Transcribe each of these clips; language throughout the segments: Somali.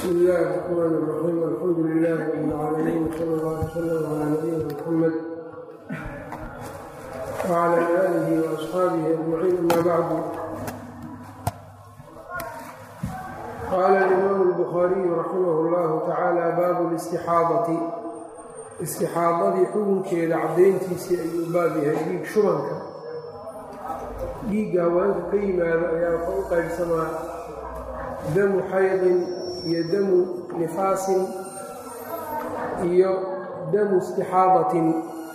بsم الlh الرحmn الرحيم alxamdu لlh رb العاalمين وsلى اllه وsلم عlى نبيina mحamed وعlى آlih وأصxaabihi أجمعين amا bعd qala الإmam الbخاriي raximh اllah tacaalى bab الاstixaadaةi istixaadadii xukunkeeda cadayntiisii ayuu baab yahay dhiig shubanka dhiigga haweenka ka yimaado ayaa waxa u qaybsamaa damu xaydin iyo damu nifaasin iyo damu istixaadatin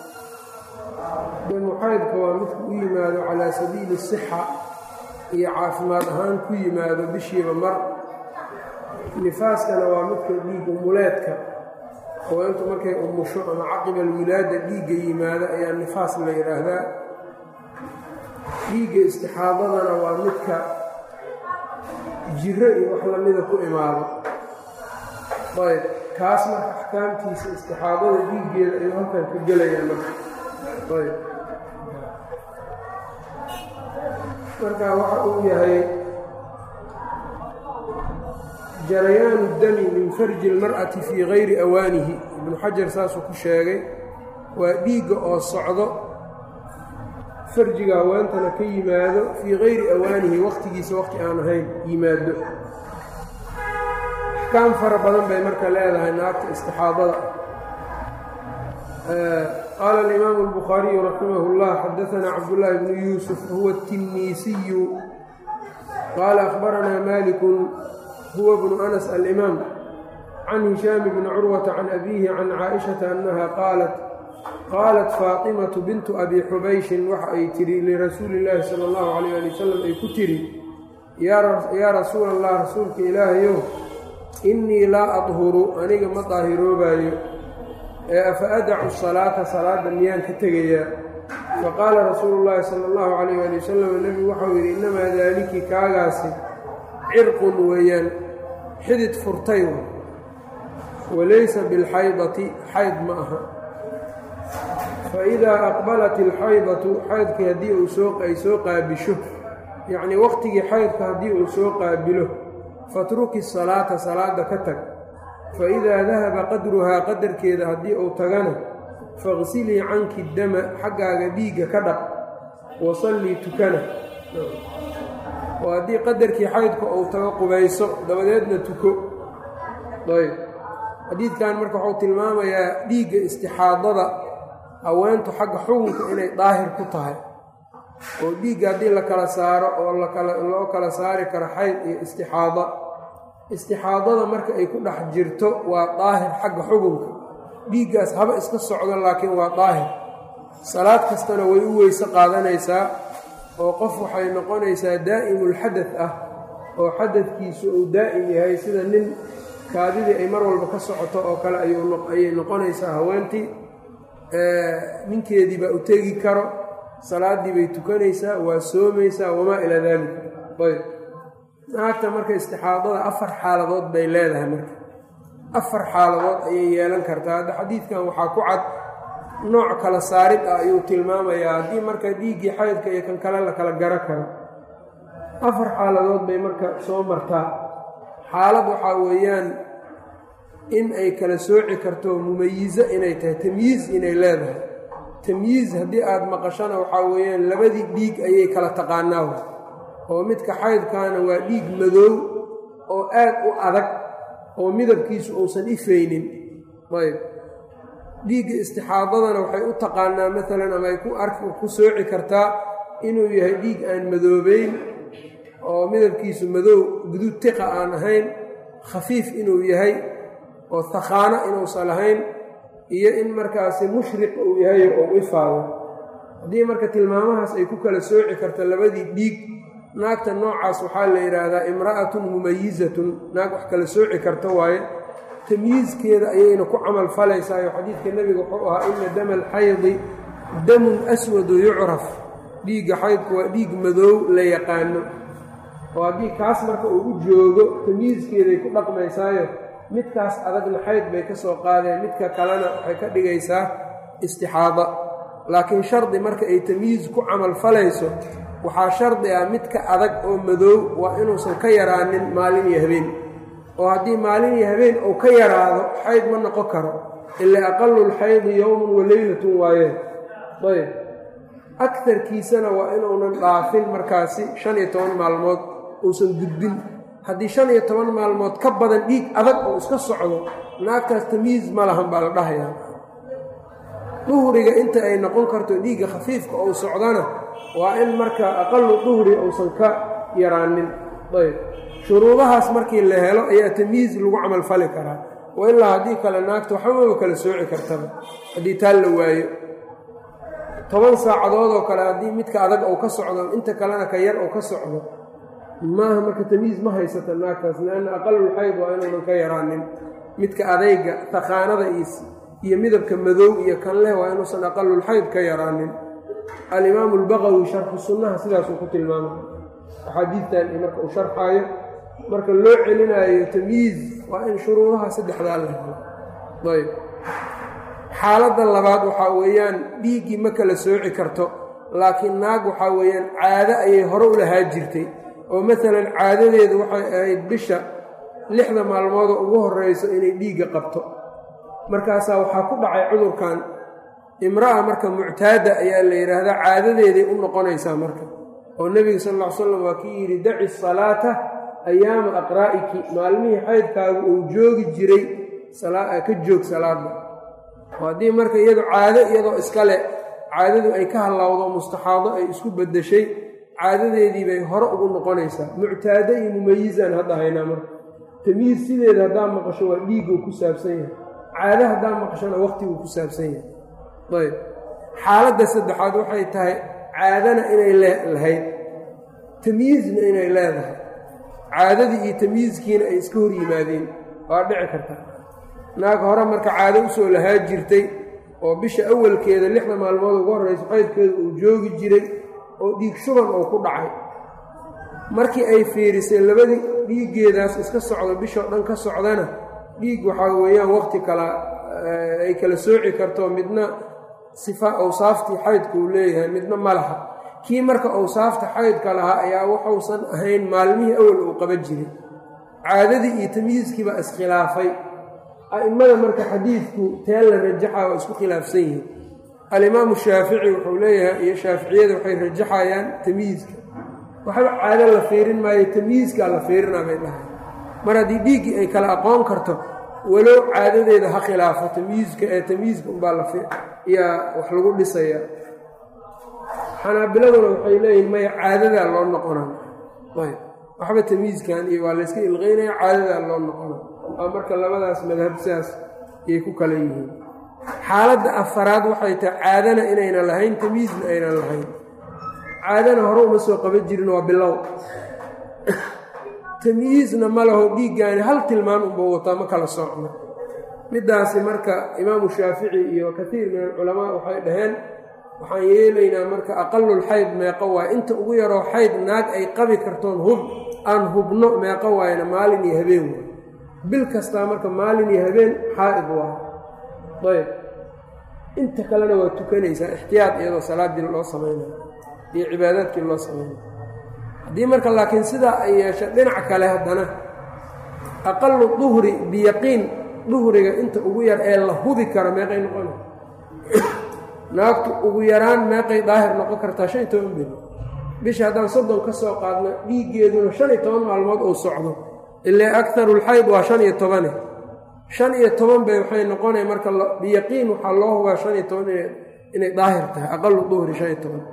damu xaydka waa midku u yimaado calaa sabiili sixa iyo caafimaad ahaan ku yimaado bishiiba mar nifaaskana waa midka dhiigga muleedka haweentu markay umusho ama caqiba alwilaada dhiigga yimaado ayaa nifaas la yidhaahdaa dhiigga istixaadadana waa midka jiro iyo wax lamida ku imaado ayb kaas marka axkaamtiisa istixaadada dhiiggeeda ayuu halkan ka gelayaa marka ayb marka waxa uu yahay jarayaanu dami min farji اlmar'ati fii gayri awaanihi ibnu xajar saasuu ku sheegay waa dhiigga oo socdo farjiga haweentana ka yimaado fii gayri awaanihi waqtigiisa waqti aan ahayn yimaado axkaam fara badan bay marka leedahay naagta istixaadada qaala alimaamu albukhaariyu raximah اllah xadaanaa cabdullaahi bnu yuusuf huwa اtinniisiyu qaala akhbaranaa malikun huwa bnu anas alimaam can hishaami bni curwata can abiihi can caaishata annaha qaalat qaalat faatimatu bintu abi xubayshin waxa ay tidhi lirasuuli illaahi sala allahu calayh ali wasalam ay ku tidhi yaa rasuula allah rasuulka ilaahayow innii laa adhuru aniga ma daahiroobayo ee afa adacu salaata salaadda miyaan ka tegayaa faqaala rasuulu llaahi sala allahu calayh ali wasalam nebigu waxau yidhi innamaa daaliki kaagaasi cirqun weeyaan xidid furtay walaysa bilxaydati xayd ma aha faidaa aqbalat ilxaydatu xaydkii haddii ay soo qaabisho yacnii waqtigii xaydka haddii uu soo qaabilo fatruki salaata salaada ka tag faidaa dahaba qadruhaa qadarkeeda haddii uu tagana faqsilii canki dama xaggaaga dhiigga ka dhaq wasallii tukana oo haddii qadarkii xaydka uu tago qubayso dabadeedna tuko ayb xadiidkan marka wuxuu tilmaamayaa dhiigga istixaadada haweentu xagga xukunka inay daahir ku tahay oo dhiigga haddii la kala saaro oo loo kala saari karo xayd iyo istixaada istixaadada marka ay ku dhex jirto waa daahir xagga xukunka dhiiggaas haba iska socdo laakiin waa daahir salaad kastana way u weyse qaadanaysaa oo qof waxay noqonaysaa daa'imulxadad ah oo xadadkiisu uu daa'im yahay sida nin kaadidii ay mar walba ka socoto oo kale ayay noqonaysaa haweentii ninkeedii baa u tegi karo salaaddii bay tukanaysaa waa soomaysaa wamaa ilaa daalika ayb naagta marka istixaadada afar xaaladood bay leedahay marka afar xaaladood ayay yeelan kartaa hadda xadiidkan waxaa ku cad nooc kala saarid ah ayuu tilmaamayaa haddii marka dhiiggii xaydka iyo kan kale la kala garo karo afar xaaladood bay marka soo martaa xaalad waxaa weeyaan in ay kala sooci karto mumayizo inay tahay tamyiiz inay leedahay tamyiiz haddii aada maqashana waxaa weeyaan labadii dhiig ayay kala taqaanaa oo midka xaydkaana waa dhiig madoow oo aad u adag oo midabkiisu uusan ifaynin ayb dhiigga istixaadadana waxay u taqaanaa maalan ama ay ku arki ku sooci kartaa inuu yahay dhiig aan madoobeyn oo midabkiisu madow guduud tiqa aan ahayn khafiif inuu yahay oo takhaano inuusan lahayn iyo in markaasi mushriq uu yahay oo ifaado haddii marka tilmaamahaas ay ku kala sooci karta labadii dhiig naagta noocaas waxaa la yidhaahdaa imra'atun mumayizatun naag wax kala sooci karta waaye tamyiizkeeda ayayna ku camal falaysaayo xadiidka nebiga wuxuu ahaa ina dama alxaydi damun aswadu yucraf dhiigga xaydku waa dhiig madoow la yaqaano oo haddii kaas marka uu u joogo tamyiizkeeday ku dhaqmaysaayo midkaas adagna xayd bay ka soo qaadeen midka kalena waxay ka dhigaysaa istixaada laakiin shardi marka ay tamyiiz ku camal falayso waxaa shardi ah midka adag oo madoow waa inuusan ka yaraanin maalin iyo habeen oo haddii maalin iyo habeen uu ka yaraado xayd ma noqon karo ilaa aqalu lxaydi yowmun wa leylatun waayeen ayb akarkiisana waa inuunan dhaafin markaasi shan iyo toban maalmood uusan gudbin haddii shan iyo toban maalmood ka badan dhiig adag oo iska socdo naagtaas tamiis ma lahan baa la dhahayaa duhriga inta ay noqon karto dhiigga khafiifka ou socdana waa in marka aqalu duhri uusan ka yaraanin ayb shuruudahaas markii la helo ayaa tamyiiz lagu camalfali karaa wa ilaa haddii kale naagta waxbamaba kala sooci kartaba haddii taa la waayo toban saacadood oo kale haddii midka adag ou ka socdo inta kalena ka yar ou ka socdo maaha marka tamyiiz ma haysata naagtaas lianna aqalulxayd waa inuunan ka yaraanin midka adayga taqaanada iyo midabka madow iyo kan leh waa inuusan aqalulxayd ka yaraanin alimaamu albaqawi sharxu sunnaha sidaasuu ku tilmaamay axaadiidtan iyo marka uu sharxaayo marka loo celinaayo tamyiiz waa in shuruudaha saddexdaa la helo ayb xaaladda labaad waxaa weeyaan dhiiggii ma kala sooci karto laakiin naag waxaa weeyaan caado ayay hore u lahaa jirtay oo masalan caadadeedu waxay ahayd bisha lixda maalmoodoo ugu horreyso inay dhiigga qabto markaasaa waxaa ku dhacay cudurkan imra'a marka muctaada ayaa la yidhaahdaa caadadeeday u noqonaysaa marka oo nebiga sal ll ly slam waa kii yidhi daci salaata ayaama aqraa'iki maalmihii xaydkaagu uu joogi jiray ka joog salaada haddii marka iyadu caado iyadoo iskale caadadu ay ka hallawdo mustaxaado ay isku beddeshay caadadeedii bay hore ugu noqonaysaa muctaado iyo mumayizaan hadda haynaa marka tamyiis sideeda haddaa maqasho waa dhiigguu ku saabsan yahay caado haddaa maqashona waqtiguu ku saabsan yahay ayb xaaladda saddexaad waxay tahay caadana inay lahayd tamyiizna inay leedahay caadadii iyo tamyiizkiina ay iska hor yimaadeen waa dhici kartaa naag hore marka caado usoo lahaa jirtay oo bisha awalkeeda lixda maalmood ugu horreyso xaydkeeda uu joogi jiray oo dhiig shuban oo ku dhacay markii ay fiirisay labadii dhiiggeedaas iska socdo bishoo dhan ka socdana dhiig waxaa weeyaan waqti kala ay kala sooci karto midna sifa awsaaftii xaydka uu leeyahay midna ma laha kii marka awsaafta xaydka lahaa ayaa waxuusan ahayn maalmihii awal uu qaban jiray caadadii iyo tamyiiskiibaa iskhilaafay a'immada marka xadiidku tee la rajaxa waa isku khilaafsan yihiin alimaamu shaafici wuxuu leeyahay iyo shaaficiyada waxay rajaxayaan tamyiiska waxba caado la fiirin maayo tamyiiskaa la fiirinaa bay dhahay mar haddii dhiiggii ay kala aqoon karto walow caadadeeda ha khilaafo tamyiiska ee tamyiiska unbaa layaa wax lagu dhisayaa xanaabiladuna waxay leeyihin maya caadadaa loo noqona ayb waxba tamyiiskan iyo waa layska ilqeynaya caadadaa loo noqona marka labadaas madhab sidaas ayay ku kala yihiin xaaladda afaraad waxay tahay caadana inaynan lahayn tamyiizna aynan lahayn caadana hore uma soo qaban jirin waa bilow tamyiizna ma laho dhiiggaani hal tilmaan unba wataa ma kala soocno middaasi marka imaamu shaafici iyo kaiir min alculamaa waxay dhaheen waxaan yeelaynaa marka aqalul xayd meeqo waaye inta ugu yaroo xayd naag ay qabi kartoon hub aan hubno meeqo waayna maalin iyo habeen waay bil kastaa marka maalin iyo habeen xaa'id waa ayb inta kalena waa tukanaysaa ixtiyaad iyadoo salaaddii loo samaynayo iyo cibaadaadkii loo samaynayo haddii marka laakiin sidaa ay yeesha dhinac kale haddana aqalu duhri biyaqiin duhriga inta ugu yar ee la hubi karo meeqay noqona naagtu ugu yaraan meeqay daahir noqon kartaa shan iyo toban beri bisha haddaan soddon ka soo qaadno dhiiggeeduna shan iyo toban maalmood uu socdo ilaa akarulxayd waa shan iyo tobane shan iyo toban bay waxay noqonaya marka biyaqiin waxaa loo hubaa shan iyo toban inay daahir tahay aqalu duhri shan iyo toban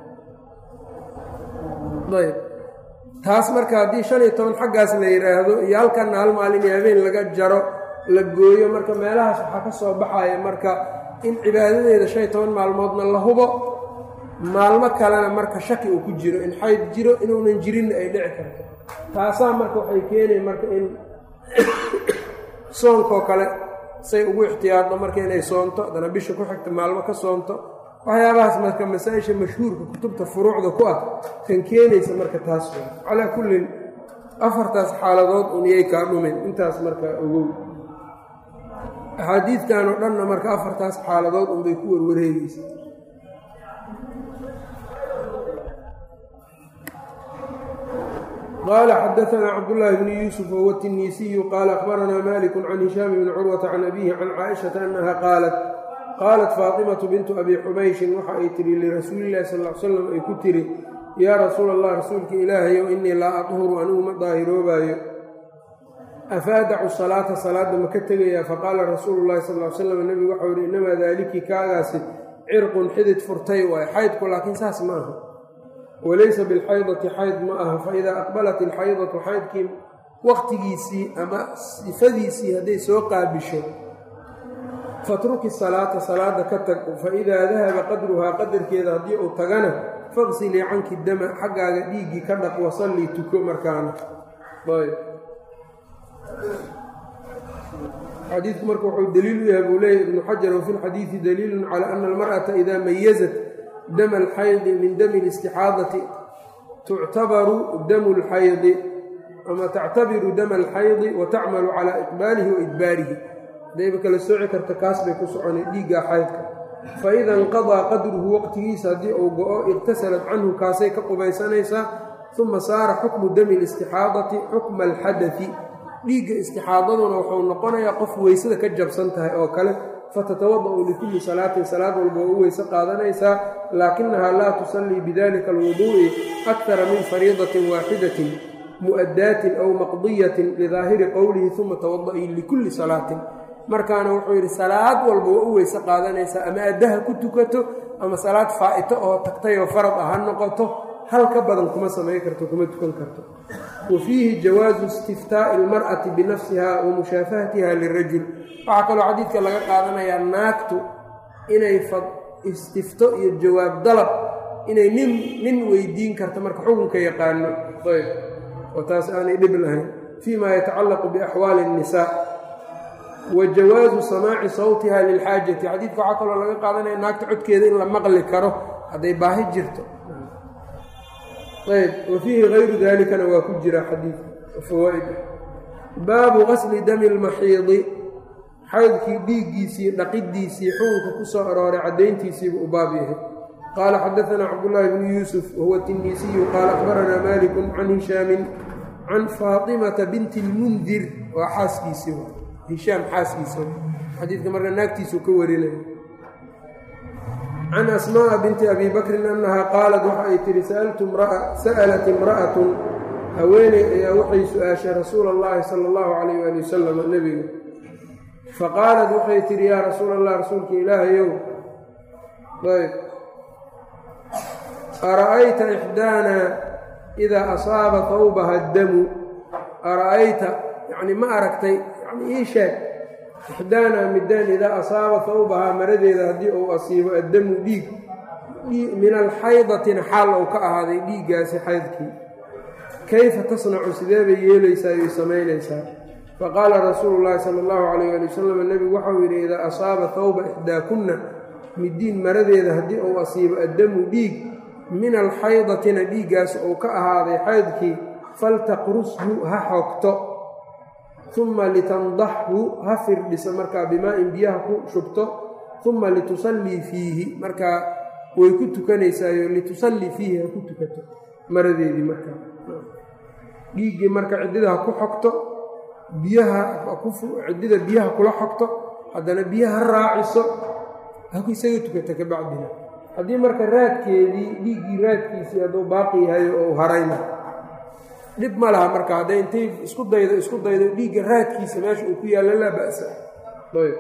ayb taas marka haddii shan iyo toban xaggaas la yidhaahdo iyo halkanna hal maalin iyo habeen laga jaro la gooyo marka meelahaas waxaa ka soo baxaya marka in cibaadadeeda shan iyo toban maalmoodna la hubo maalmo kalena marka shaki uu ku jiro in xayd jiro inuunan jirinna ay dhici karto taasaa marka waxay keenaya marka in soonkoo kale say ugu ixtiyaaddo marka inay soonto haddana bisha ku xigta maalmo ka soonto waxyaabahaas marka masaa-isha mashhuurka kutubta furuucda ku ah kan keenaysa marka taas waa calaa kullin afartaas xaaladood un iyay kaa dhumin intaas marka ogow axaadiidtan oo dhanna marka afartaas xaaladood unbay ku warwareegeysa qala xadaثna cabdالlahi bn yuusuf whuwa التinisiyu qala akhbarana malik can hishaam bni curwata can abihi can caaishaةa anaha qaalat qaalat faaطimaةu bintu abi xubayshin waxa ay tihi lirasuuli اlahi sal ly slam ay ku tiri yaa rasuula allah rasuulka ilaahayow inii laa aطhuru anigu ma daahiroobaayo afaadacu salaata salaada ma ka tegayaa faqaala rasuulu llahi sal ly slam nebigu waxau yihi inamaa daaliki kaagaasi cirqun xidid furtay waayo xaydku laakiin saas ma aha walaysa bilxaydati xayd ma aha faidaa aqbalat ilxaydatu xaydkii waqtigiisii ama sifadiisii hadday soo qaabisho fatruki salaata salaada ka tag faidaa dahaba qadruhaa qadarkeeda haddii uu tagana faqsilii canki dama xaggaaga dhiiggii ka dhaq wasallii tuko markaana xadiidku marka wuxuu daliil u yahay buu leeyahy ibnu xajar wafi lxadiidi daliilun calaa ana almar'ata idaa mayazat dama alxaydi min dami listixaadati tuctabaru damu lxaydi ama tactabiru dama alxaydi wa tacmalu calaa iqbaalihi wa idbaarihi hadayba kala sooci karta kaas bay ku soconay dhiiggaa xaydka faida inqadaa qadruhu waqtigiisa haddii uu go-o iqtasalat canhu kaasay ka qubaysanaysaa uma saara xukmu dami listixaadati xukma alxadai dhiigga istixaadaduna wuxuu noqonayaa qof weysada ka jabsan tahay oo kale fatatawada-u likulli salaatin salaad walba oo u weyse qaadanaysaa laakinahaa laa tusallii bidalika alwuduu'i akara min fariidatin waaxidatin mu'addaatin aw maqdiyatin lidaahiri qowlihi uma tawada-ii likulli salaatin markaana wuxuu yidhi salaad walba waa u weyse qaadanaysaa ama addaha ku tukato ama salaad faa'ito oo tagtay oo farad ah ha noqoto hal ka badan kuma samayn karto kuma tukan karto wa fiihi jawaasu istiftaa'i almar'ati binafsiha wa mushaafahatiha lirajul waxaa kaloo xadiidka laga qaadanayaa naagtu inay istifto iyo jawaab dalab inay nin nin weydiin karto marka xukunka yaqaano ayb oo taas aanay dhib lahayn fii ma yatacallaqu biaxwaali الnisaa wa jawaasu samaaci sawtiha lilxaajati xadiidka waxaa kaloo laga qaadanaya naagta codkeeda in la maqli karo hadday baahi jirto ayb wa fiihi gayru dalikana waa ku jira xadiidka fawaaid baabu qasli dami lmaxiidi xaydkii dhiiggiisii dhaqidiisii xukunka ku soo arooray caddayntiisiibu u baab yahay qaala xadaanaa cabdullaahi bnu yuusuf wahuwa tinisiyu qaala akhbaranaa malikun can hishaamin can faatimata binti lmundir waa xaaskiisii hishaam xaaskiisa xadiidka marka naagtiisuu ka warinaya can asmaaa binti abi bakrin annahaa qaalat waxa ay tihi sa'alat imra'atun haweeney ayaa waxay su-aashay rasuula allahi sala allahu calayh waali wasalam nebiga faqaalat waxay tihi yaa rasuula allah rasuulka ilaahayow ayb ara'ayta ixdaana idaa asaaba tawbaha damu ara'ayta yacni ma aragtay yani ii sheeg ixdaana midaan idaa asaaba tawbahaa maradeeda haddii uu asiibo addamu dhiig min alxaydatina xaal ou ka ahaaday dhiiggaasi xaydkii kayfa tasnacu sidee bay yeelaysaa yoy samaynaysaa faqaala rasuulu llaahi sala allahu calayh ali wasalam nebigu waxau yidhi idaa asaaba tawba ixdaakunna midiin maradeeda haddii uu asiibo addamu dhiig min alxaydatina dhiiggaas ou ka ahaaday xaydkii faltaqrushu ha xogto uma litandaxhu ha firdhisa markaa bimaa-in biyaha ku shubto uma litusallii fiihi markaa way ku tukanaysaayo litusallii fiihi ha ku tukato maradeedii markaa dhiiggii marka ciddida ha ku xogto biyaha ciddida biyaha kula xogto haddana biyaha ha raaciso ha ku isaga tukata ka bacdina haddii marka raadkeedii dhiiggii raadkiisii hadduu baaqi yahay oo u harayna dhib ma laha marka hadday intay isku daydo isku daydo dhiigga raadkiisa meesha uu ku yaallo laa ba'sa ayb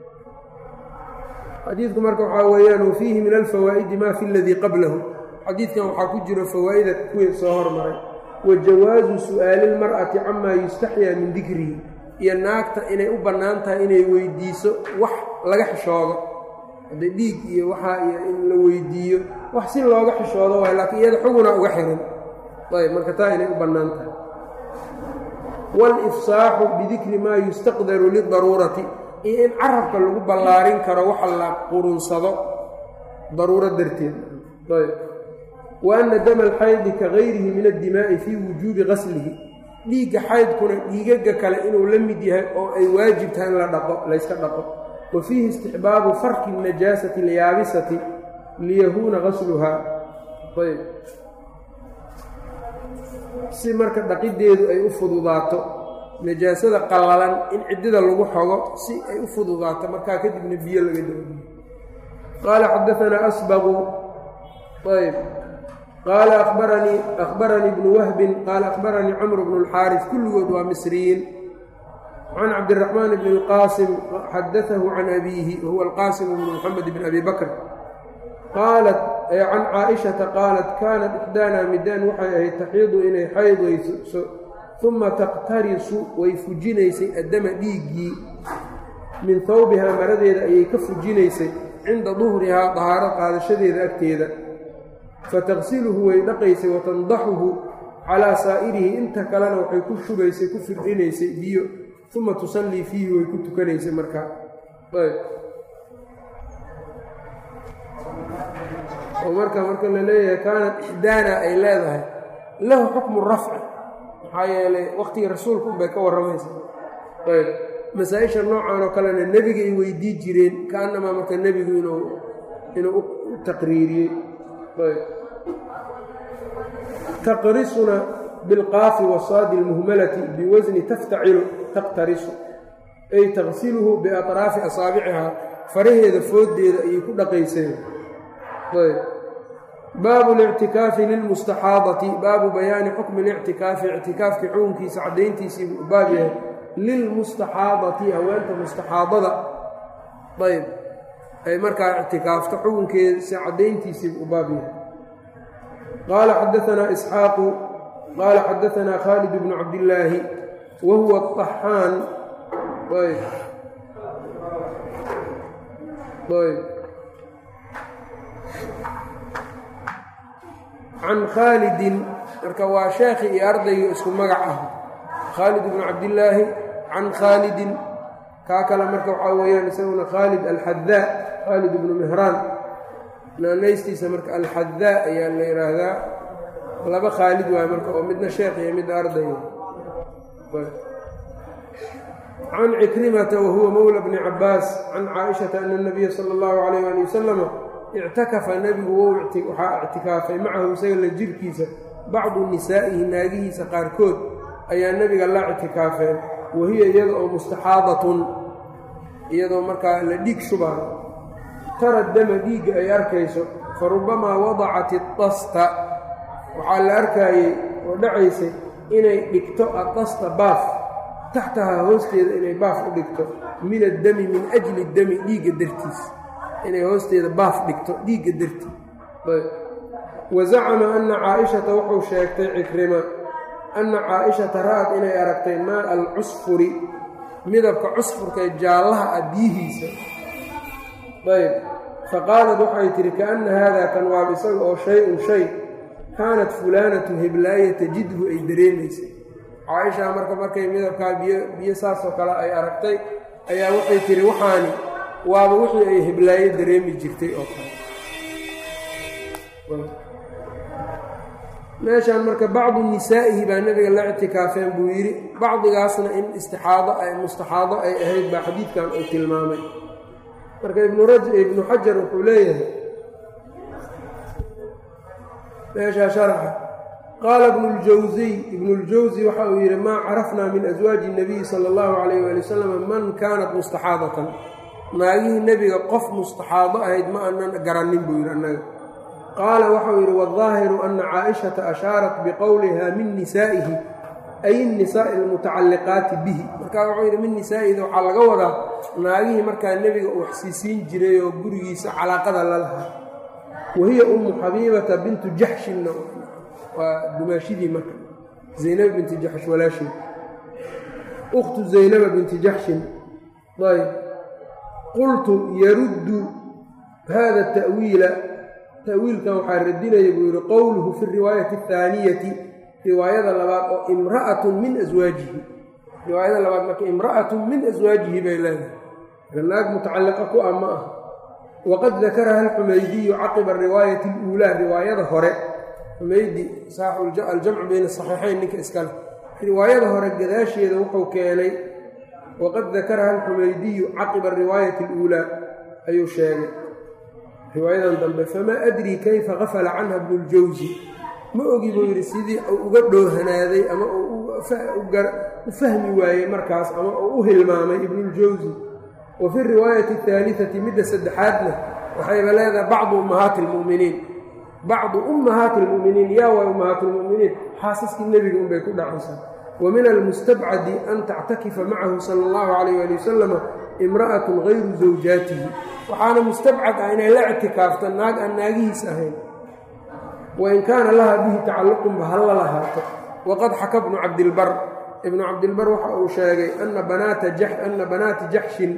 xadiidku marka waxaa weeyaan wa fiihi min alfawaa'idi maa fi ladii qablahu xadiidkan waxaa ku jiro fawaa'ida kuwii soo hormaray wa jawaasu su'aali lmar'ati camaa yustaxyaa min dikrihi iyo naagta inay u bannaan tahay inay weydiiso wax laga xishoodo hadda dhiig iyo waxaa iyo in la weydiiyo wax si looga xishoodo waay laakiin iyada xuguna uga xiran ayb marka taa inay u bannaan tahay waalifsaaxu bidikri maa yustaqdaru lidaruurati iyo in carabka lagu ballaarin karo waxa la qurunsado daruuro darteed ayb wa anna dama alxaydi ka gayrihi min addimaa'i fii wujuubi qaslihi dhiigga xaydkuna dhiigaga kale inuu la mid yahay oo ay waajib tahay in la dhaqo layska dhaqo wa fiihi istixbaabu farki najaasati alyaabisati liyahuuna qasluhaa ayb si marka dhaqideedu ay u fududaato najaasada qallalan in ciddida lagu xogo si ay u fududaato markaa kadibna biyo laga doobiyo qaala xadaanaa asbaqu ayb qaala abaranii akhbaranii bnu wahbin qaala akhbaranii camr bnu اlxaaris kulligood waa misriyiin can cabdiraxmaan bni اlqaasim xadaahu can abiihi wahuwa alqaasim bnu muxamed bn abi bakr qaalat can caaishata qaalat kaanat ixdaanaa midaan waxay ahayd taxiidu inay xaydayso uma taqtarisu way fujinaysay addama dhiiggii min hawbihaa maradeeda ayay ka fujinaysay cinda duhrihaa dahaaro qaadashadeeda agteeda fataqsiluhu way dhaqaysay watandaxuhu calaa saa'irihi inta kalena waxay ku shubaysay ku firdhinaysay biyo uma tusallii fiihi way ku tukanaysay markaa oo marka marka la leeyahay kaanat ixdaana ay leedahay lahu xukmu rafci maxaa yeelay waqtigii rasuulka unbay ka warramaysa ayb masaa-isha noocan oo kalena nebiga ay weydii jireen kaanamaa marka nebigu inuu inuu u taqriiriyey ayb taqrisuna bilqaafi wasaadi lmuhmalati biwasni taftacilu taqtarisu ay taqsiluhu biatraafi asaabicihaa faraheeda fooddeeda ayay ku dhaqayseen ayb baabu lictikaafi lilmustaxaadati baabu bayaani xukmi lictikaafi ictikaafki xukunkiisa caddayntiisii buu baab yahay lilmustaxaadati haweenta mustaxaadada ayb ay markaa ictikaafto xukunkeesa caddayntiisii buu baab yahay qaala xadaanaa isxaaqu qaala xadaanaa khaalid bnu cabdillaahi wa huwa aطaxaan ayb ayb can khaalidin marka waa sheekhi iyo ardayga isku magac ah khaalid bnu cabdillaahi can khaalidin kaa kale marka waxaa weeyaan isaguna khaalid alxadaa khaalid bnu mihraan naanaystiisa marka alxadaa ayaa la yidhaahdaa laba khaalid waay marka oo midna sheekh iyo midna ardayga can cikrimata wahuwa mowla bni cabaas can caaishata ana nabiya sala allahu calayh ali wasalama ictakafa nebigu waxaa ictikaafay macahu isaga la jirkiisa bacdu nisaa'ihi naagihiisa qaarkood ayaa nebiga la ictikaafeen wahiya iyada oo mustaxaadatun iyadoo markaa la dhiig shubaayo tara dama dhiigga ay arkayso fa rubamaa wadacat idasta waxaa la arkaayey oo dhacaysay inay dhigto adasta baaf taxtahaa hoosteeda inay baaf u dhigto min addami min ajli dami dhiigga dartiis inay hoosteeda baaf dhigto dhiigga dartii wa zacama anna caaishata wuxuu sheegtay cikrima anna caaishata ra'ad inay aragtay maa alcusfuri midabka cusfurka ee jaallaha ah biyihiisa ayb fa qaalad waxay tidhi kaanna haadaa kan waab isaga oo shay-un shay kaanat fulaanatu heblaaya tajidhu ay dareemaysay caaisha marka markay midabkaa biyo biyo saasoo kale ay aragtay ayaa waxay tidhi waxaani waaba wixii ay heblaayo dareemi jirtay oo kale meeshaan marka bacdu nisaa'ihi baa nebiga la ictikaafeen buu yidhi bacdigaasna in istixaado ay mustaxaado ay ahayd baa xadiidkan uu tilmaamay marka ibnu xajar wuxuu leeyahay meeshaa sharaxa qaala ibnu ljawsiy ibnu ljawsi waxa uu yidhi maa carafnaa min aswaaji nabiyi sala allahu calayh waali wasalam man kaanat mustaxaadatan naagihii nebiga qof mustaxaado ahayd ma aanan garannin buu yidhi annaga qaala waxau yidhi waaldaahiru ana caaishata ashaarat biqowliha min nisaa'ihi ay innisaa'i almutacalliqaati bihi markaa wuxuu yidhi min nisaa'ihida waxaa laga wadaa naagihii markaa nebiga uu waxsiisiin jiray oo gurigiisa calaaqada la lahaa wahiya ummu xabiibata bintu jaxshinna waa dumaashidii marka zaynaba binti jaxsh walaasheed ukhtu zaynaba binti jaxshin ayb qultu yaruddu hada ta'wiila ta'wiilkan waxaa radinaya buu yidhi qowluhu fi riwaayati athaaniyati riwaayada labaad oo imra'atun min aswaajihi riwaayada labaad marka imra'atun min aswaajihi bay leedahay naag mutacalliqa ku ah ma ah waqad dakaraha alxumaydiyu caqiba riwaayati aluulaa riwaayada hore xumaydi saaxu aljamcu bayna asaxiixayn ninka iskale riwaayada hore gadaasheeda wuxuu keenay waqad dakaraha alxumaydiyu caqiba riwaayati aluulaa ayuu sheegay riwaayadan dambe famaa adrii kayfa gafala canha bnu ljawsi ma ogi buu yidhi sidii uu uga dhoohanaaday ama uu u fahmi waayey markaas ama uu u hilmaamay ibnuljawsi wa fi riwaayati ahaaliati midda saddexaadna waxayba leedahay bacdu ummahaati almu'miniin bacdu ummahaati almu'miniin yaa waay ummahaati lmu'miniin xaasaskii nebiga unbay ku dhacaysaa wa min almustabcadi an tactakifa macahu sala allahu calayh ali wasalama imra'atun gayru zawjaatihi waxaana mustabcad ah inay la ictikaafto naag aan naagihiis ahayn wain kaana laha bihi tacalluqunba halla lahaato waqad xaka bnu cabdilbar ibnu cabdilbar waxa uu sheegay ana banaata ana banaati jaxshin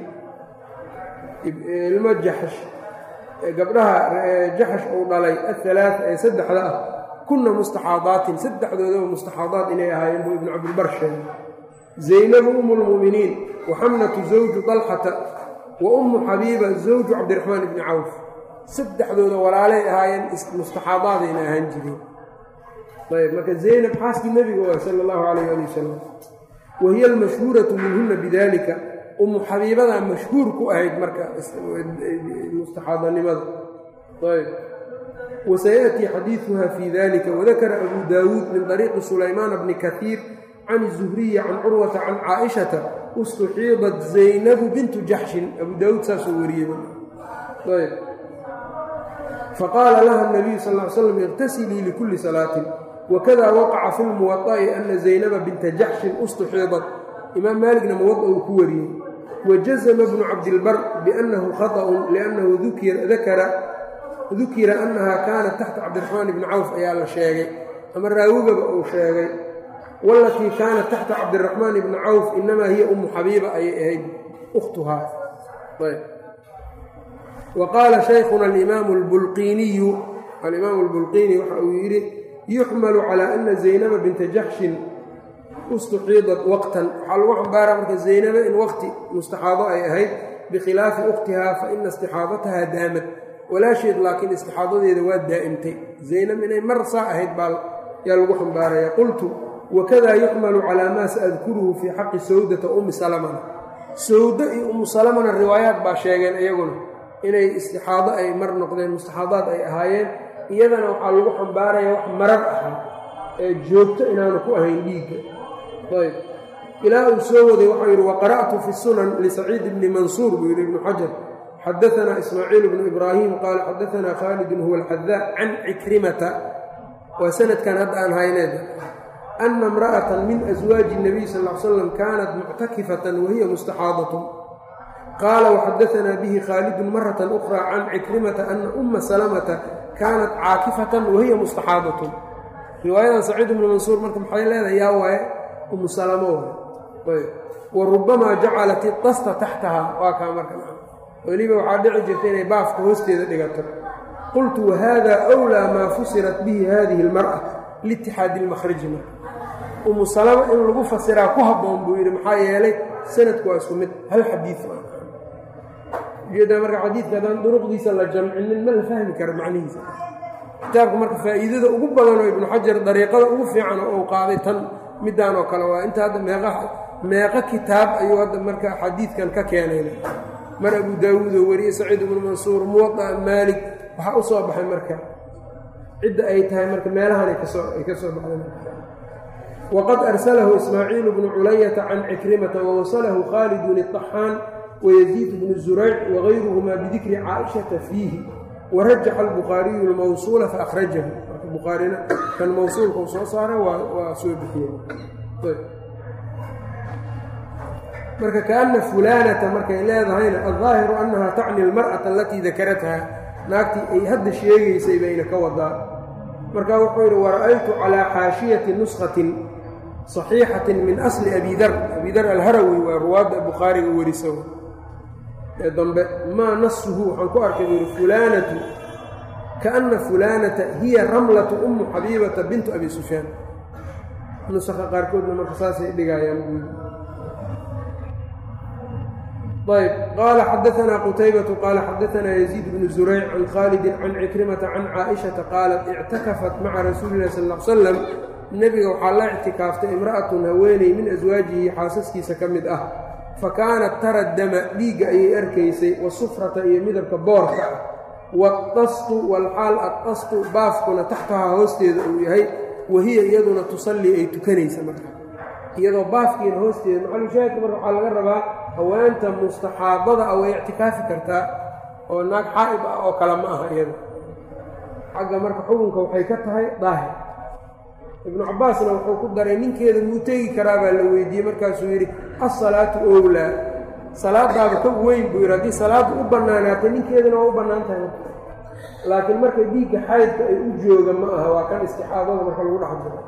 ilmo jaxsh gabdhaha jaxsh uu dhalay athalaata ee saddexda ah kunna mustaxaadaatin saddexdoodaba mustaxaadaat inay ahaayeen buu ibnu cabdilbar sheegay zaynabu umu lmu'miniin wa xamnatu zawju dalxata wa ummu xabiiba zawju cabdiraxmaan ibni cawf saddexdooda walaalay ahaayeen mustaxaadaadayna ahaan jireen ayb marka zaynab xaaskii nebiga waa sala allahu calayh ali wasalam wa hiya almashhuuratu minhuna bidalika ummu xabiibadaa mashhuur ku ahayd marka mustaxaadanimada ayb wasayaأtii xadiiثuha fi dalika wadakara abu daawuud min طariiqi sulaymaana bni kahiir can الzuhriyi can curwata can caaئishata ustuxiidat zaynabu bintu jaxshin abu daawuud saasuu wariyey ayb faqaala laha الnabiyu sal ly slam اqtasilii likuli salaatin wakada waqaca fi lmuwaطa'i ana zaynaba binta jaxshin ustuxiidat imaam maaligna muwaطa uu ku wariyey wajazma bnu cabdilbar biannahu khaطأun liannahu dakara dukira annaha kaanat taxta cabdiraxmaan bni cawf ayaa la sheegay ama raawigaba uu sheegay walatii kaanat taxta cabdiraxmaan bni cawf inamaa hiya umu xabiiba ayay ahayd ukhtuhaa wa qaala shaykhuna alimaamu lbulqiiniyu alimaamu albulqiini waxa uu yidhi yuxmalu calaa ana zaynaba binta jaxshin ustuxiidat waqtan waxaa lagu xambaaraa marka zaynaba in waqti mustaxaado ay ahayd bikhilaafi ukhtihaa fa ina istixaadataha daamad walaasheed laakiin istixaadadeeda waa daa'imtay zaynab inay mar saa ahayd baa yaa lagu xambaaraya qultu wakada yuxmalu calaa maa saadkuruhu fii xaqi sawdata ummi salamana sawdo iyo ummu salamana riwaayaat baa sheegeen iyaguna inay istixaado ay mar noqdeen mustaxaadaad ay ahaayeen iyadana waxaa lagu xambaaraya wax marar ahaa ee joogto inaanu ku ahayn dhiigga ayb ilaa uu soo waday waxau yidhi waqara'tu fi sunan lisaciid bni mansuur buu yidhi ibnu xajar xadaana ismaaciil bnu ibraahim qaala xadaana khaalidun huwa alxadaa can cikrimata waa sanadkan hadda aan hayneed ana imra'atan min aswaaji الnabiy sal l slam kaanat muctakifatan wahiya mustaxaadatun qaala waxadaanaa bihi khaalidun marata ukra can cikrimata ana uma salamata kaanat caakifatan wahiya mustaxaadatun riwaayadan saciid ibnu mansuur marka maxay leedahay yaa waaye umu salamo waay wa rubamaa jacalat idasta taxtaha waa kaa marka weliba waxaa dhici jirta inay baafka hoosteeda dhigato qultu wahada wlaa maa fusirat bihi hadihi اlmar'a liitixaadi اlmakhriji marka umu salama in lagu fasiraa ku habboon buu yidhi maxaa yeelay sanadku waa isku mid hal xadiid ujeedaa marka xadiidka haddaan duruqdiisa la jamcinin ma la fahmi karo macnihiisa kitaabka marka faa'iidada ugu badanoo ibnu xajar dariiqada ugu fiican oo uu qaaday tan midaan oo kale waa inta hadda meeqa meeqo kitaab ayuu hadda marka xadiidkan ka keenayna mar abu daawuud oo wariyey saciid ibnu mansuur muwaطa maalik waxaa u soo baxay marka cidda ay tahay marka meelahan ay ka soo baxday waqad arsalahu ismaaciil bnu culayata can cikrimata wawasalahu khaalidun الطaxaan wayaziid bnu zurayc wagayruhuma bidikri caaishata fiihi warajaxa albukhaariyu اlmawsuula faahrajahu marka bukhaarina kan mawsuulka u soo saaray waa soo bixiyey marka kaana fulaanata markay leedahayna aldaahiru annaha tacni almar'ata alatii dakaratha naagtii ay hadda sheegaysay bayna ka wadaa marka wuxuu yidhi wara'aytu calaa xaashiyati nuskatin saxiixatin min asli abi dar abi dar alharawi waa ruwaadda bukhaariga weriso ee dambe maa nasuhu waxaan ku arkay buu yidhi fulaanatu kaana fulaanata hiya ramlatu ummu xabiibata bintu abi sufyaan nusakha qaarkoodna marka saasay dhigayaan ayb qaala xadaanaa qutaybatu qaala xadaanaa yaziid bnu zurayc can khaalidin can cikrimata can caaishata qaalat ictakafat maca rasuuli illahi sal l salam nebiga waxaa la ictikaaftay imra'atun haweeney min aswaajihi xaasaskiisa ka mid ah fa kaanat tara dama dhiigga ayay arkaysay wasufrata iyo midabka boorka ah wadastu walxaal addastu baafkuna taxtahaa hoosteeda uu yahay wahiya iyaduna tusallii ay tukanaysa marka iyadoo baafkiina hoosteeda maxalushaahidka marka waxaa laga rabaa haweenta mustaxaadada a way ictikaafi kartaa oo naag xaa'id ah oo kale ma aha iyada xagga marka xukunka waxay ka tahay daahir ibnu cabbaasna wuxuu ku daray ninkeeda muu tegi karaa baa la weydiiyey markaasuu yidhi assalaatu owlaa salaadaaba ka weyn buu yidhi haddii salaaddu u bannaanaatay ninkeedana waa u bannaan tahay laakiin marka dhiigga xaydka ay u jooga ma aha waa kan istixaadada marka lagu dhex jiro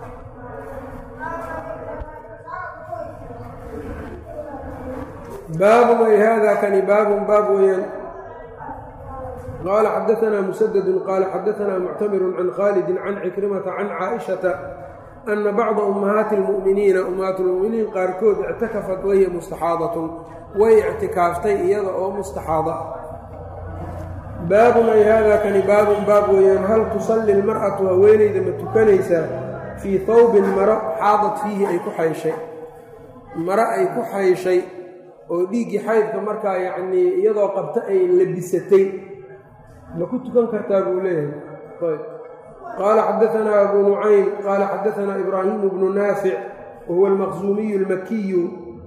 baabun ay haadaa kani baabun baab weeyaan qaala xadaanaa musadadun qaala xadaanaa muctamirun can khaalidin can cikrimata can caaishata ana bacda ummahaati اlmu'miniina ummahaat lmu'miniin qaarkood ictakafat wahiya mustaxaadatun way ictikaaftay iyada oo mustaxaada ah baabun ay haadaa kani baabun baab weeyaan hal tusalli lmar'atu haweenayda ma tukanaysaa fii hawbin maro xaadad fiihi ay ku xayshay maro ay ku xayshay oo dhiiggii xaydka markaa yacnii iyadoo qabta ay labisatay ma ku tukan kartaa buu leeyahay ayb qaala xadaanaa abu nucaym qaala xadaanaa ibraahimu bnu naafic wahuwa almaqsuumiyu almakiyu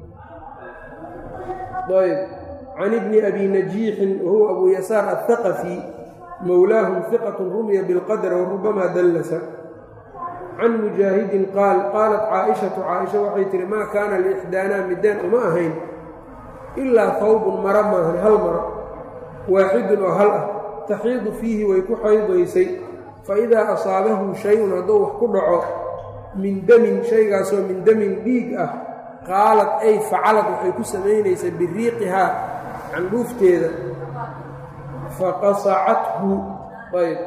ayb can ibni abi najiixin wahuwa abu yasaar althaqafi mowlaahum hiqatun rumiya bilqadr warubamaa dallasa can mujaahidin qaal qaalat caaishatu caaisha waxay tihi maa kaana liixdaanaa midaan uma ahayn ilaa hawbun maro maahan hal maro waaxidun oo hal ah taxiidu fiihi way ku xaydaysay fa idaa asaabahu shay-un hadduu wax ku dhaco min damin shaygaasoo min damin dhiig ah qaalad ay facalad waxay ku samaynaysay biriiqihaa candhuufteeda faqasacathu ayb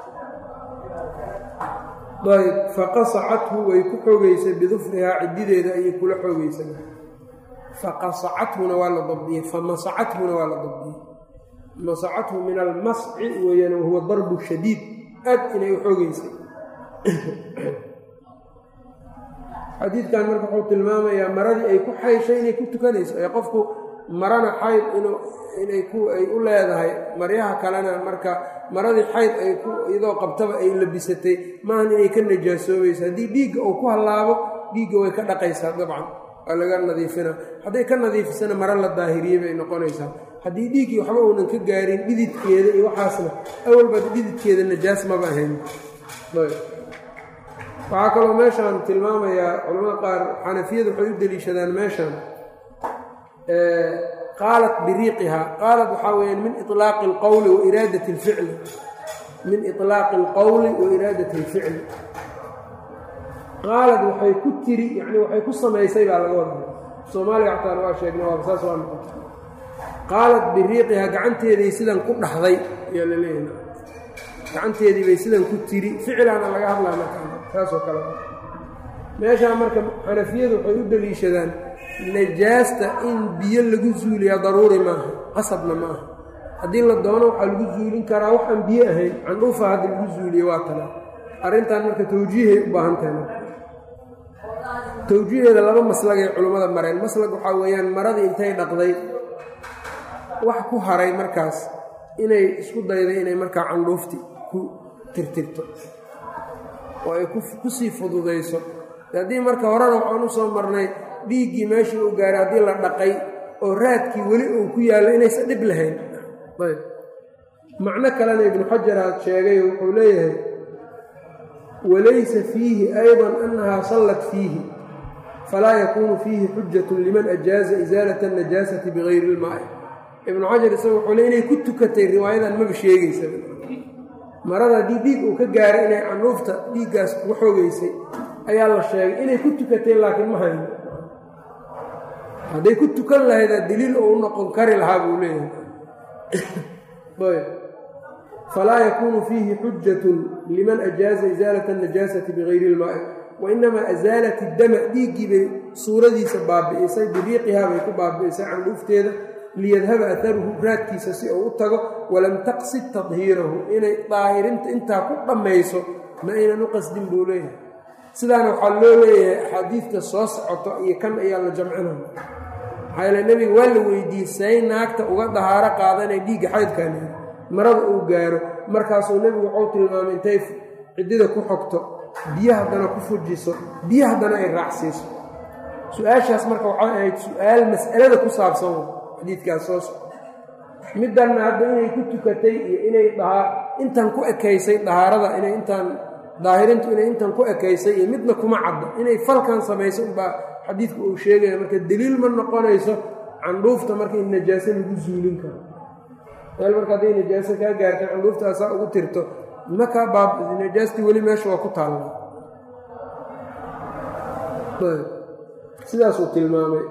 ayb faqasacathu way ku xoogaysay bidufrihaa ciddideeda ayay kula xoogaysay faqasacathuna waa la dabdiyey famasacathuna waa la dabdiyey masacathu min almasci weeyaan wahuwa darbu shadiid aad inay u xoogeysay xadiidkan marka wuxuu tilmaamayaa maradii ay ku xayshay inay ku tukanayso ee qofku marana xayd inuu inay ku ay u leedahay maryaha kalena marka maradii xayd ay ku iyadoo qabtaba ay labisatay maahan inay ka najaasoobayso haddii dhiigga uu ku hallaabo dhiigga way ka dhaqaysaa dabcan waa laga nadiifina hadday ka nadiifisana maro la daahiriyey bay noqonaysaa haddii dhiiggii waxba uunan ka gaarin dhididkeeda iyo waxaasna awalbaad dhididkeeda najaas maba ahayn waxaa kaloo meeshaan tilmaamayaa culamada qaar xanafiyadu waxay u deliishadaan meeshan qaalat biriiqihaa qaalat waxaa weyaan min ilaaqi alqowli wa iraadati alficli min ilaaqi alqowli wa iraadati alficli qaalad waxay ku tiri yani waxay ku samaysay baa laga wada soomaaliga xataan waa sheegna waaba saas waa noqota qaalad biriiqihaa gacanteeday sidan ku dhaxday ayaa la leeyahay gacanteedii bay sidan ku tiri ficilaana laga hadlaa marka saasoo kale meeshaa marka xanafiyadu waxay u deliishadaan najaasta in biyo lagu zuuliyaa daruuri maaha qasabna ma aha haddii la doono waxaa lagu zuulin karaa wax aan biyo ahayn candhuufa haddii lagu zuuliyo waa tala arrintan marka tawjiihay u baahan tahay marka tawjiiheeda laba maslagay culummada mareen maslag waxaa weeyaan maradii intay dhaqday wax ku haray markaas inay isku dayday inay markaa candhuufti ku tirtirto oo ay kusii fududayso haddii marka horena waxaan u soo marnay dhiiggii meeshii uu gaaray haddii la dhaqay oo raadkii weli uu ku yaallo inaysan dhib lahayn ayb macno kalena ibnu xajar aad sheegay wuxuu leeyahay walaysa fiihi ayضa annahaa sallat fiihi falaa yakuunu fiihi xujatu liman ajaaza isaalata اnajaasati bigayri اlmaa'i ibnu xajar isaga wuxuu le inay ku tukatay riwaayadan maba sheegaysa marada haddii dhiig uu ka gaaray inay canuufta dhiiggaas uga xoogeysay ayaa la sheegay inay ku tukatay laakiin ma hayno hadday ku tukan lahaydaa daliil oo u noqon kari lahaa buu leeyahay falaa yakuunu fiihi xujatun liman ajaaza isaalata anajaasati bigayri ilmaa'i wa inamaa asaalat iddama dhiiggii bay suuradiisa baabi'isay biriiqihaa bay ku baabi'isay candhuufteeda liyadhaba aharuhu raadkiisa si uu u tago walam taqsid tadhiirahu inay daahirinta intaa ku dhammayso ma aynan u qasdin buu leeyahay sidaana waxaa loo leeyahay axaadiidta soo socoto iyo kan ayaa la jamcinaya maxaa yeele nebiga waa la weydiiyey say naagta uga dahaaro qaadanay dhiigga xaydkaani marada uu gaaro markaasuu nebigu wuxuu tilmaamay intay ciddida ku xogto biyo haddana ku fujiso biyo haddana ay raacsiiso su-aashaas marka waxay ahayd su-aal mas'alada ku saabsan xadiidkaas soo soco middanna hadda inay ku tukatay iyo inay dhahaa intan ku ekaysay dahaarada inay intaan daahirintu inay intan ku ekaysay iyo midna kuma cadda inay falkan samayso unbaa xadiidku uu sheegaya marka deliil ma noqonayso candhuufta marka in najaaso lagu zuulin karo meel marka hadday najaaso kaa gaarta candhuuftaasaa ugu tirto makaa baab najaastii weli meesha waa ku taalla sidaasuu tilmaamay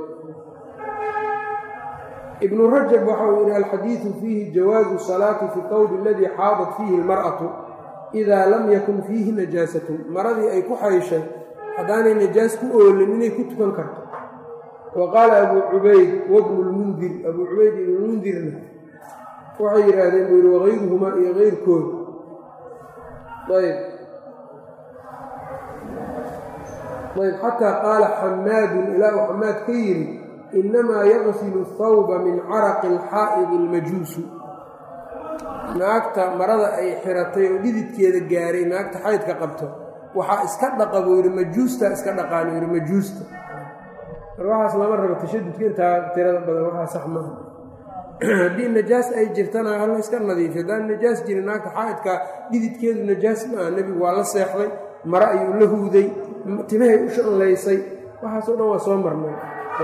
ibnu rajab waxa uu yidhi alxadiidu fiihi jawaazu salaati fi tawbi aladii xaadat fiihi almar'atu idaa lam yakun fiihi najaasatun maradii ay ku xayshay haddaanay najaas ku oolin inay ku tukan karto wa qaala abuu cubayd wabnu lmundir abuu cubayd ibnulmundirna waxay yidhaahdeen buu yidhi wagayruhumaa iyo keyrkood ayb ayb xataa qaala xamaadun ilaa uu xamaad ka yidhi innamaa yaqsilu thawba min caraqi alxaa'idi almajuusu naagta marada ay xiratay oo dhididkeeda gaaray naagta xaydka qabto waxaa iska dhaqa buu yidhi majuusta iska dhaqaan yidhi majuusta mar waxaas lama rabo tashadudka intaa tirada badan waxaa sax maaha haddii najaas ay jirtana hala iska nadiifi haddaan najaas jirin naagta xaa'idka dhididkeedu najaas maaha nebigu waa la seexday mare ayuu la huuday timahay u shanlaysay waxaasoo dhan waa soo marnay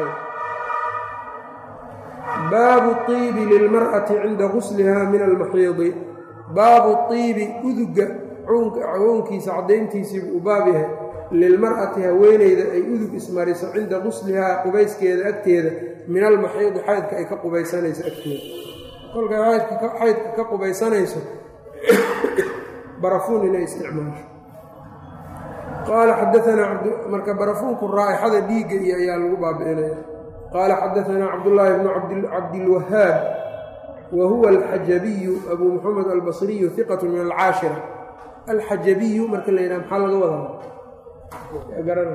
baabu iibi lilmar'ati cinda gusliha min almaxiidi baabu iibi uduga cawoonkiisa caddayntiisiibuu u baab yahay lilmar'ati haweeneyda ay udug ismariso cinda guslihaa qubayskeeda agteeda min almaxiidi xaydka ay ka qubaysanayso agteeda kolkay xaydka ka qubaysanayso barafuun inay isticmaasho qaala xadaanaa marka barafuunku raa'ixada dhiigga iyo ayaa lagu baabi'inaya qaala xadaanaa cabdullaahi bnu cabdilwahaab wa huwa alxajabiyu abuu muxamed albasriyu hiqatu min alcaashira alxajabiyu marka la yidhaha maxaa laga wadaa garana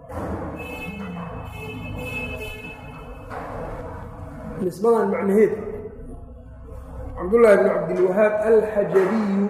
nisbadan macnaheed cabdullaahi bnu cabdilwahaab alxajabiyu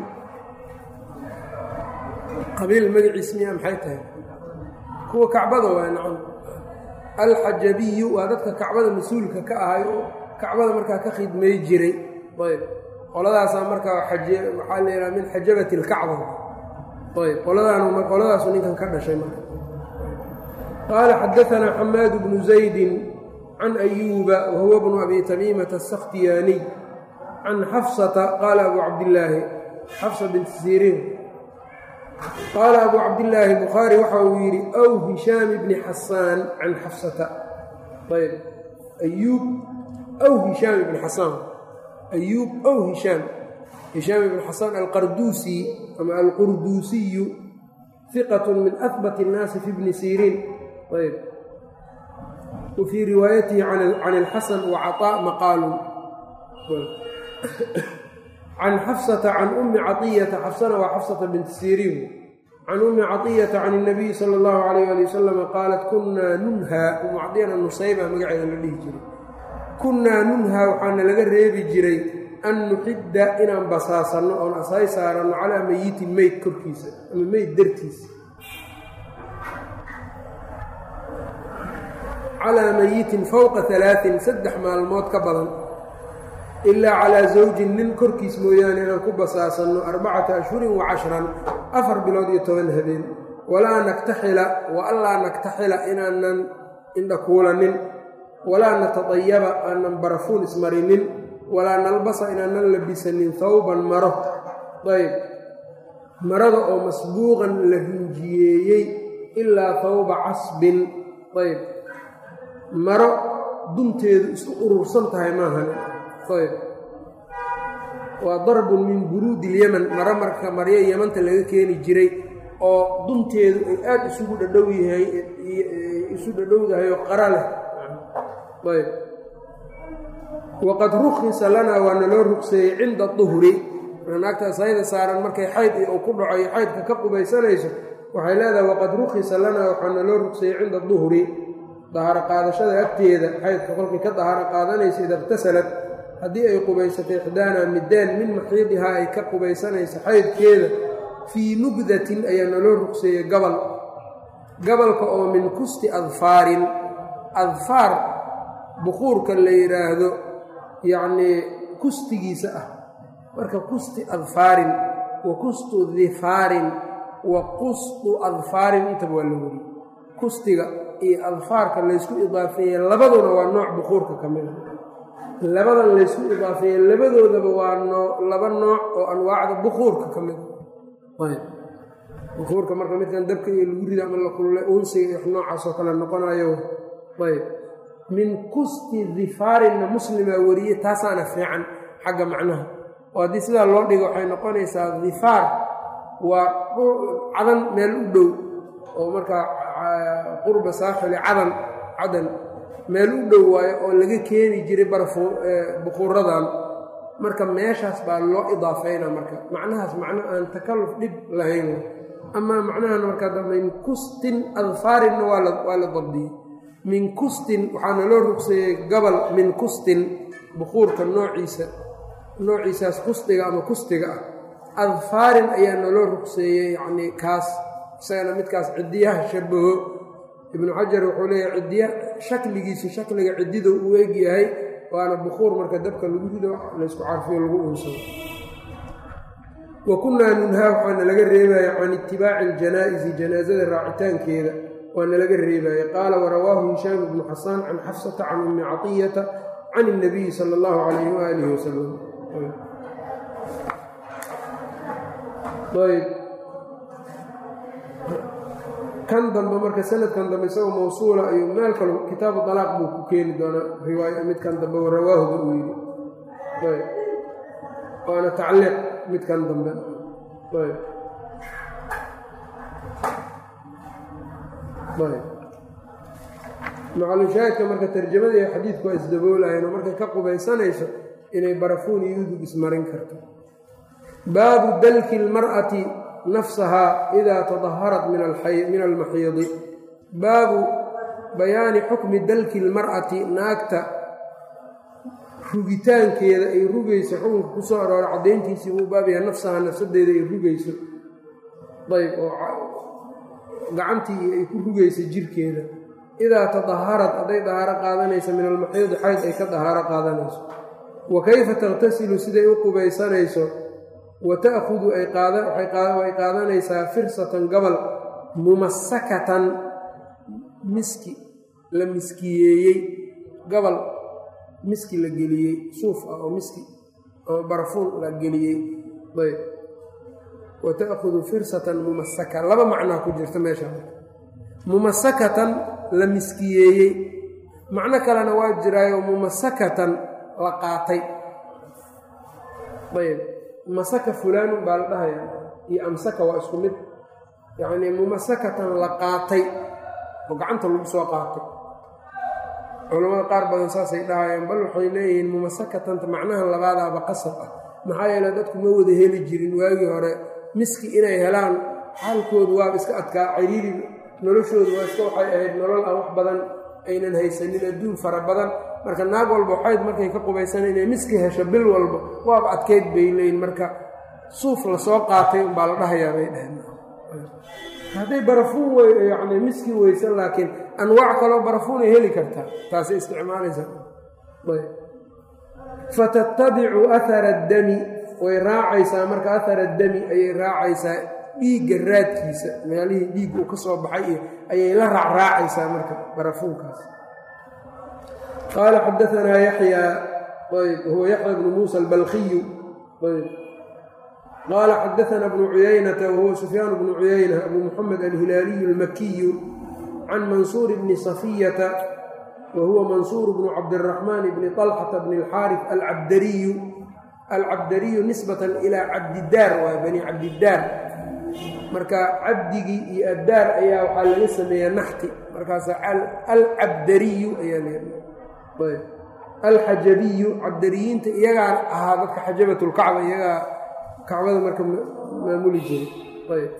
qabiil magaciis miyaa maxay tahay kuwa kacbada waa nacam alxajabiyu waa dadka kacbada mas-uulka ka ahay oo kacbada markaa ka khidmay jiray ayb qoladaasaa markaa waxaa la yidhaha min xajabati alkacba ayb qoladaanu qoladaasu ninkan ka dhashay marka qaala xadaanaa xamaad bnu zaydin can ayuuba wahuwa bnu abi tamiimata asakhtiyaaniy can xafsata qaala abu cabdillaahi xafsa binti siriin qaala abu cabdillaahi bukhaari waxa uu yidhi aw hishaam bni xasaan can xafsata ayb ayuub aw hishaam ibni xasaan ayuub aw hishaam hishaam ibni xasaan alqarduusi ama alqurduusiyu hiqat min ahbat اnnaasi fi bni siriin ayb wa fii riwaayatihi can ilxasan wa caطaa maqaalun can xafsata can ummi caطiyata xafsana waa xafsata binti siriin can ummi caطiyata can الnabiyi salى اllahu alayh ali wasalama qaalat kunaa nunhaa umu cadiyana nusayba magaceeda la dhihi jiray kunnaa nunhaa waxaana laga reebi jiray an nuxidda inaan basaasanno oon ashay saaranno calaa meyitin meyd korkiisa ama meyd dartiisa calaa meyitin fowqa alaain saddex maalmood ka badan ilaa calaa zawjin nin korkiis mooyaane inaan ku basaasanno arbacata ashhurin wa cashran afar bilood iyo toban habeen walaa naktaxila wa allaa naktaxila inaanan indhakuulanin walaa natadayaba aanan barafuun ismarinin walaa nalbasa inaanan labisanin hawban maro ayb marada oo masbuuqan la rinjiyeeyey ilaa hawba casbin ayb maro dunteedu isku urursan tahay maahan ayb waa darbun min buruudi ilyeman maro marka maryo yemanta laga keeni jiray oo dunteedu ay aada isugu dhadhow yahay isu dhadhowdahay oo qara leh ayb waqad rukhisa lanaa waa naloo rugseeyey cinda duhri naagta sayda saaran markay xayd uu ku dhaco iyo xaydka ka qubaysanayso waxay leedahay waqad rukhisa lanaa waxaa naloo rugseeyey cinda duhri dahaaro qaadashada agteeda xaydka kolkay ka dahaaro qaadanaysa ida iqtasalat haddii ay qubaysatay ixdaana mideen min maxiidihaa ay ka qubaysanayso xaydkeeda fii nubdatin ayaa naloo rugseeyey gabal gabalka oo min kusti adfaarin adfaar bukuurka la yidhaahdo yacnii kustigiisa ah marka kusti adfaarin wa kustu difaarin wa qustu adfaarin intaba waa la weriye kustiga iyo adfaarka laysku idaafeeye labaduna waa nooc bukuurka ka mida labadan laysku idaafeeye labadoodaba waa noo laba nooc oo anwaacda bukuurka ka mida bukuurka marka midkan dabka iyo lagu rida ama la kulule unsiga iyo noocaasoo kale noqonayo ayb min kusti difaarinna muslimaa weriye taasaana fiican xagga macnaha oo haddii sidaa loo dhigo waxay noqonaysaa difaar waa cadan meel u dhow oo markaa qurba saaxili cadan cadan meel u dhow waayo oo laga keeni jiray barfu bukuuradan marka meeshaas baa loo idaafayna marka macnahaas macno aan takalluf dhib lahayn amaa macnahan marka min kustin adfaarinna waa la dabdiyey min kustin waxaana loo rugseeyey gabal min kustin bukuurka noociisa noociisaas kustiga ama kustiga ah adfaarin ayaa naloo rugseeyey yacnii kaas isagana midkaas ciddiyaha shabaho ibnu xajar wuxuu leeyahay ciddiya shakligiisu shakliga ciddida uu eg yahay waana bukuur marka dabka lagu rido laysku carfiyo lagu uunsado wa kunnaa nunhaa waxaana laga reebaya can itibaaci aljanaa'izi janaasada raacitaankeeda waana laga reebaya qaala warawaahu hishaam ibnu xasaan can xafsata can ummi catiyata can اnabiyi sala اllahu calayhi waalihi wasalam ayb kan dambe marka sanadkan dambe isagoo mawsuula ayuu meel kale kitaabu dalaaq buu ku keeni doonaa riwaaya midkan dambe rawaahuba uu yidhi ayb waana tacliiq midkan dambe ayb ayb macalushaahidka marka tarjamada iyo xadiidku waa isdaboolayan oo markay ka qubaysanayso inay barafuun iyo udug ismarin karto baabu dalki اlmar'ati nafsahaa idaa tadaharat min almaxiidi baabu bayaani xukmi dalki اlmar'ati naagta rugitaankeeda ay rugayso xukunka ku soo aroora caddayntiisii buu baabyaha nafsahaa nafsadeeda ay rugayso ayb oo gacantii ay ku rugayso jirkeeda idaa tadaharad hadday dahaaro qaadanayso min almaxiidi xayd ay ka dahaaro qaadanayso wa kayfa takhtasilu siday u qubaysanayso wa ta'khudu ay qaadanaysaa firsatan gabal mumasakatan miski la miskiyeeyey gabal miski la geliyey suuf ah oo miski oo barafuun la geliyey ayb wa ta'khudu firsatan mumasaka laba macnaa ku jirta meesha mumasakatan la miskiyeeyey macno kalena waa jiraayo mumasakatan la qaatay ayb masaka fulaanun baa la dhahaya iyo amsaka waa isku mid yacnii mumasakatan la qaatay oo gacanta lagu soo qaatay culamada qaar badan saasay dhahayaan bal waxay leeyihiin mumasakatanta macnaha labaadaaba qasab ah maxaa yeele dadku ma wada heli jirin waagii hore miski inay helaan xaalkoodu waaba iska adkaa ciriiri noloshoodu waa iska waxay ahayd nolol aan wax badan aynan haysanin adduun fara badan marka naag walba waxayd markay ka qubaysana inay miski hesho bil walba waaba adkeyd bay leeyiin marka suuf lasoo qaatay unbaa la dhahayaa bay dhaheen hadday barafuun wey yacni miski weysan laakiin anwaac kaloo barafuunay heli kartaa taasay isticmaalaysaa fatatabicu ahara addami way raacaysaa marka ahara addami ayay raacaysaa dhiigga raadkiisa meelihii dhiig uu ka soo baxay iyo ayay la raacraacaysaa marka barafuunkaas qaala xadaanaa yaxyaa ayb huwa yaxya bnu muusa albalkiyu ayb qaala xadaanaa bnu cuyaynata wahuwa sufyaan bnu cuyayna abu muxamed alhilaaliyu almakiyu can mansuur bni safiyata wa huwa mansuur bnu cabdiraxmaan bni طalxata bni alxaarif alcabdariyu alcabdariyu nisbatan ilaa cabdidaar waa bani cabdidaar marka cabdigii iyo addaar ayaa waxaa laga sameeyaa naxti markaasa alcabdariyu ayaa leedahay alxajabiyu cabdariyiinta iyagaa ahaa dadka xajabatulkacba iyagaa kacbada marka maamuli jiray ayb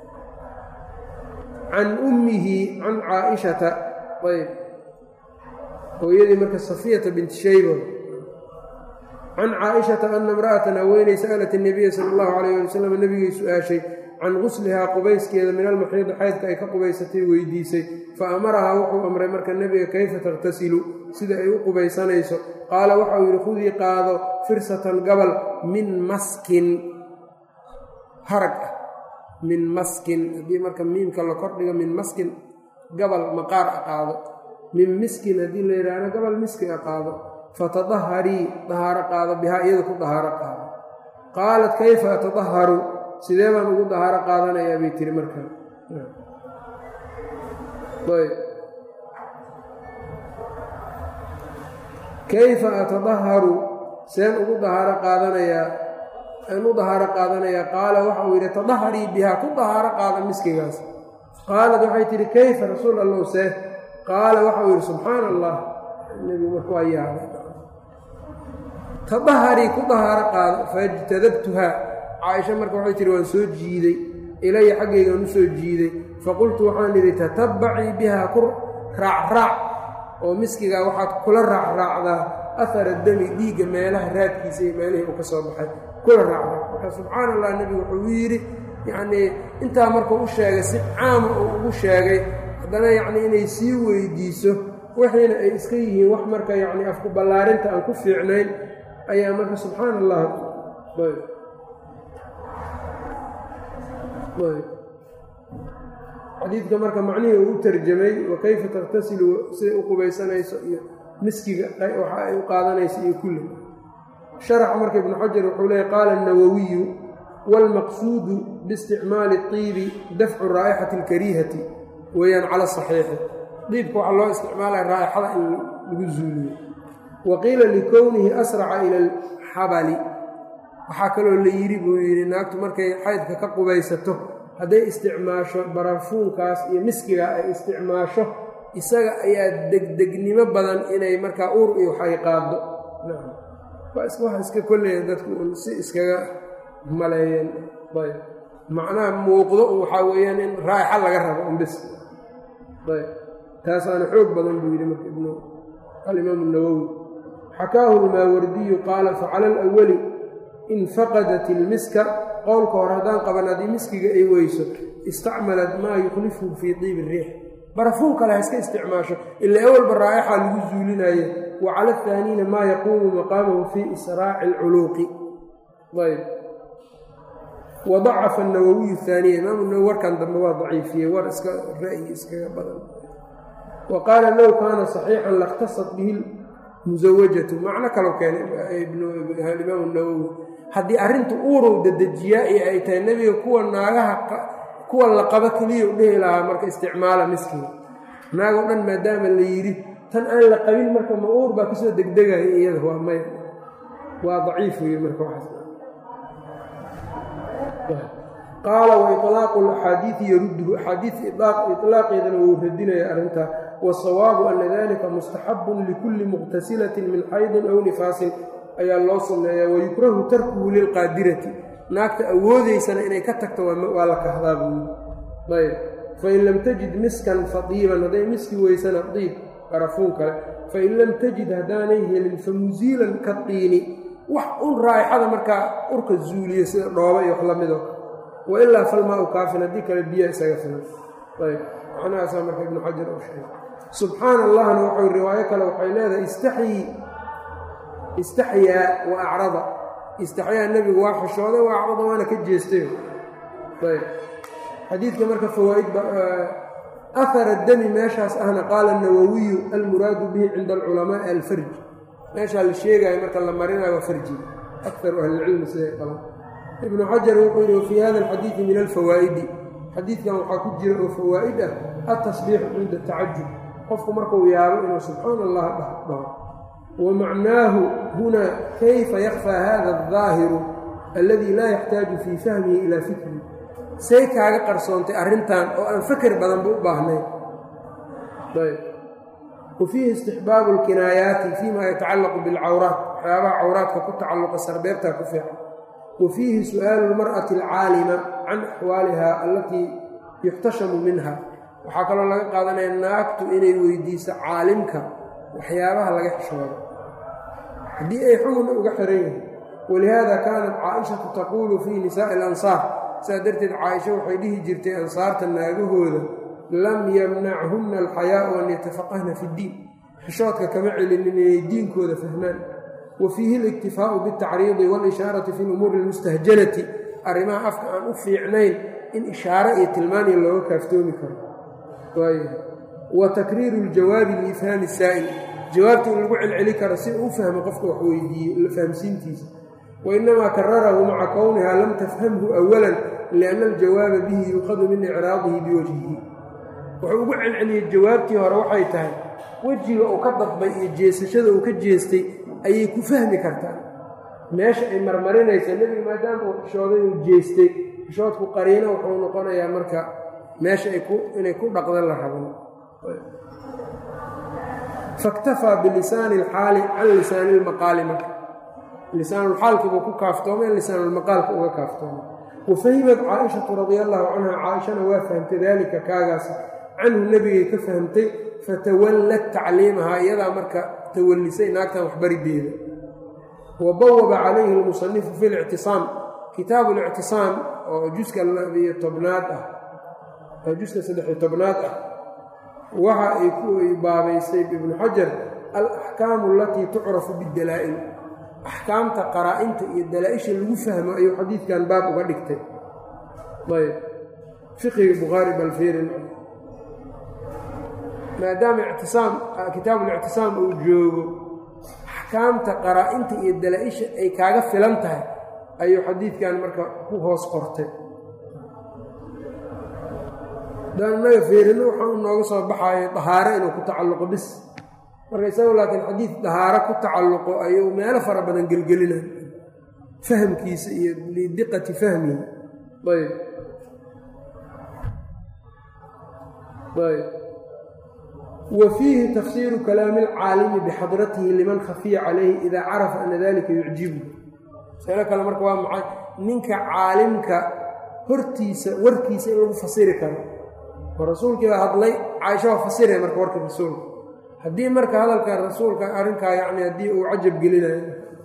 can ummihi can caaishata ayb hooyadii marka safiyata binti shayba can caaishata ana imra'atan haweeney sa'alat الnabiya sala اllahu alayh ali wasalam nabigay su-aashay can guslihaa qubayskeeda min almaxiidi xaydka ay ka qubaysatay weydiisay fa amarahaa wuxuu amray marka nebiga kayfa takhtasilu sida ay u qubaysanayso qaala waxau yidhi khudii qaado firsatan gabal min maskin harag ah min maskin haddii marka miimka la kordhigo min maskin gabal maqaar a qaado min miskin haddii la yidhaahdo gabal miski a qaado fatadaharii dahaaro qaado bihaa iyada ku dahaaro qaado qaalat kayfa atadaharu sidee baan ugu dahaaro qaadanayaa bay tiri markaa kayfa atadaharu seen ugu dahaaro qaadanayaa aan u dahaaro qaadanayaa qaala waxauu yidhi tadaharii bihaa ku dahaaro qaada miskigaas qaalad waxay tihi kayfa rasuul allow see qaala waxauu yidhi subxaana allah nebigu marka waa yaabay tadaharii ku dahaaro qaado faijtadabtuhaa caaisha marka waxay tihi waan soo jiiday ilaya xaggaygaan u soo jiiday faqultu waxaan idhi tatabbacii bihaa ku raacraac oo miskigaa waxaad kula raacraacdaa ahara dami dhiigga meelaha raadkiisa iyo meelihii uu ka soo baxay kula raacraac marka subxaana allah nebigu wuxuu yidhi yacnii intaa markuu u sheegay si caama uu ugu sheegay haddana yacnii inay sii weydiiso wixiina ay iska yihiin wax marka yacnii afku ballaarinta aan ku fiicnayn ayaa marka subxaana allah xadiidka marka macnihii uu u tarjamay wa kayfa takhtasilu siday u qubaysanayso iyo miskiga waxa ay u qaadanayso iyo kulli sharaxa marka ibnu xajar wuxuu leeyay qaala الnawawiyu wاlmaqsuudu biisticmaali الطiibi dafcu raa'ixati اlkariihati weeyaan cala صaxiixi diibka waxaa loo isticmaalaya raa'ixada in lagu zuuliyo wa qiila likownihi asraca ila alxabali waxaa kaloo la yidhi buu yidhi naagtu markay xaydka ka qubaysato hadday isticmaasho barafuunkaas iyo miskiga ay isticmaasho isaga ayaa degdegnimo badan inay markaa uur iyo waxay qaaddo wax iska kolleya dadku un si iskaga maleeyeen ayb macnaha muuqdo waxaa weeyaan in raa'ixa laga rabo un bis ayb taasaana xoog badan buu yidhi marka ibnu alimaam الnawowi xakaahu lmaawardiyu qaala facala alawali in faqadat ilmiska qowlka hore haddaan qaban haddii miskiga ay weyso istacmalat maa yukhlifuhu fii diibi riix barafuun kale ha iska isticmaasho ila awalba raa'ixa lagu zuulinaye wa cala ahaaniina maa yaquumu maqaamahu fii israaci alculuuqi ayb wa dacafa anawawiyu haaniya imaamu nawowi warkan dambe waa daciifiyey war iska ra'yi iskaga badan wa qaala low kaana saxiixan lakhtasat bihi musawajatu macno kaloo keenay imaamu nawowi haddii arrinta uurow dadejiyaa iyo ay tahay nebiga kuwa naagaha kuwa la qabo keliya u dhehi lahaa marka isticmaala miskiga naagoo dhan maadaama la yidhi tan aan la qabin marka ma uur baa kasoo degdegaya iyada waa may waa daciif wey marka waxaas qaala wa iطlaaqu axaadiidi yarudduhu axaadiid iطlaaqeedana wuu radinaya arrintaa wasawaabu ana dalika mustaxabun likulli muqtasilatin min xaydin aw nifaasin ayaa loo sunneeyaa wayukrahu tarkuhu lilqaadirati naagta awoodaysana inay ka tagto waa la kahdaa buuyi ayb fain lam tajid miskan fadiiban hadday miski weysana diib barafuun kale fain lam tajid haddaanay helin fa musiilan ka diini wax un raa'ixada markaa urka zuuliyo sida dhooba iyo wax la mido wa ilaa falmaa-u kaafin haddii kale biya isaga filan ayb macnahaasaa marka ibnu xajar u sheegay subxaana allahna waxau riwaayo kale waxay leedahay istaxyii istaxyaa wa acrada istaxyaa nebigu waa xishooday wa acrada waana ka jeestay ayb xadiidka marka fawaa'id ahara dami meeshaas ahna qaala nawowiyu almuraadu bihi cinda alculamaai alfarj meeshaa la sheegaayo marka la marinayo waa farji akaru ahlilcilmi siday qaban ibnu xajar wuxuu yidhi wafii hada alxadiidi min alfawaa'idi xadiidkan waxaa ku jira oo fawaa'id ah altasbiixu cinda tacajub qofku markuu yaabo inuu subxaana allah dhaho wamacnaahu hunaa kayfa yakfaa hada aldaahiru alladii laa yaxtaaju fii fahmihi ilaa fikri say kaaga qarsoontay arrintan oo aan faker badanba u baahnayn wa fiihi istixbaabu alkinaayaati fiima yatacallaqu bilcawraat waxyaabaha cawraadka ku tacalluqa sarbeebtaa ku fiican wa fiihi su'aalu lmar'ati alcaalima can axwaaliha allatii yuxtashamu minha waxaa kaloo laga qaadanaya naagtu inay weydiiso caalimka waxyaabaha laga xishoodo haddii ay xugunna uga xiran yihin walihaada kaanat caaishatu taquulu fii nisaa'i alansaar sidaa darteed caaisha waxay dhihi jirtay ansaarta naagahooda lam yamnachunna alxayaau an yatafaqahna fi ddiin xishoodka kama celinin inay diinkooda fahmaan wa fiihi aliktifaau biاltacriidi waalishaarati fi lumuuri almustahjanati arrimaha afka aan u fiicnayn in ishaare iyo tilmaaniya looga kaaftoomi karo wa takriiru ljawaabi liifhaami saa'il jawaabta in lagu celceli karo si uu u fahmo qofka wax weydiiye fahamsiintiisa wainamaa kararahu maca kowniha lam tafhamhu awalan lianna aljawaaba bihi yuuqadu min icraadihi biwajhihi wuxuu ugu celceliyey jawaabtii hore waxay tahay wejiga uu ka dadbay iyo jeesashada uu ka jeestay ayay ku fahmi kartaa meesha ay marmarinaysa nebiga maadaama uu xishooday uu jeestay xishoodku qariino wuxuu noqonayaa marka meesha inay ku dhaqdan la raban faktafaa bilisaani alxaali can lisaani ilmaqaali marka lisaanulxaalkiibuu ku kaaftoomay lisaanulmaqaalka uga kaaftoomay wa fahimat caaishatu radia allaahu canha caaishana waa fahamtay daalika kaagaas canhu nebigay ka fahamtay fatawallat tacliimahaa iyadaa marka tawallisay naagtan waxbarideeda wa bawaba calayhi almusanifu fi lictisaam kitaabu lictisaam oo juska labiyo tobnaad ah juska saddexiyo tobnaad ah waxa ay ku baabaysay ibnu xajar alaxkaamu alatii tucrafu bidalaa'il axkaamta qaraa-inta iyo dalaa-isha lagu fahmo ayuu xadiidkan baab uga dhigtay ayb fiqiga bukhaari balfirin maadaama ictisaam kitaabulictisaam uu joogo axkaamta qaraa-inta iyo dalaa-isha ay kaaga filan tahay ayuu xadiidkan marka ku hoos qortay daan inaga feerino waxaa u nooga soo baxayo dahaaro inuu ku tacalluqo bis marka isagu laakiin xadiid dahaaro ku tacalluqo ayuu meelo fara badan gelgelinay fahamkiisa iyo lidiqati fahmihi ayb ayb wa fiihi tafsiiru kalaami alcaalimi bixadratihi liman khafiya calayhi idaa carafa ana dalika yucjibu masalo kale marka waa maxay ninka caalimka hortiisa warkiisa in lagu fasiri karo oo rasuulkii baa hadlay caaisha waa fasiraya marka warka rasuulka haddii marka hadalka rasuulka arrinkaa yacni haddii uu cajab gelinayo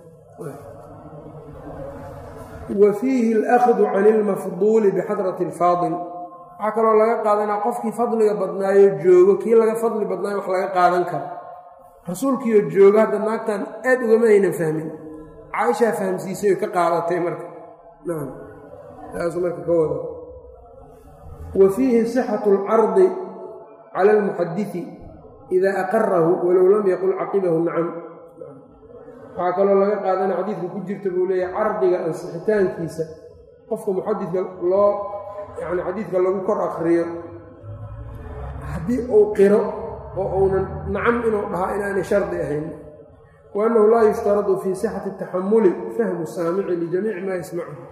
wa fiihi alahdu can ilmafduuli bixadrati alfaadil waxaa kaloo laga qaadanaa qofkii fadliga badnaayo joogo kii laga fadli badnaayo wax laga qaadan karo rasuulkiioo joogo hadda naagtan aad ugama aynan fahmin caaishaa fahamsiisay oo ka qaadatay marka nacam taasuu marka ka wada wa fiihi sixatu alcardi cala almuxadidi idaa aqarahu walow lam yaqul caqibahu nacam waxaa kaloo laga qaadana xadiidka ku jirta buu leeyahay cardiga ansixitaankiisa qofka muxadidka loo yacni xadiidka lagu kor akriyo haddii uu qiro oo uunan nacam inuu dhahaa inaanay shardi ahayn wa annahu laa yushtaradu fii sixati taxamuli fahmu saamici lijamiici maa yasmacuhu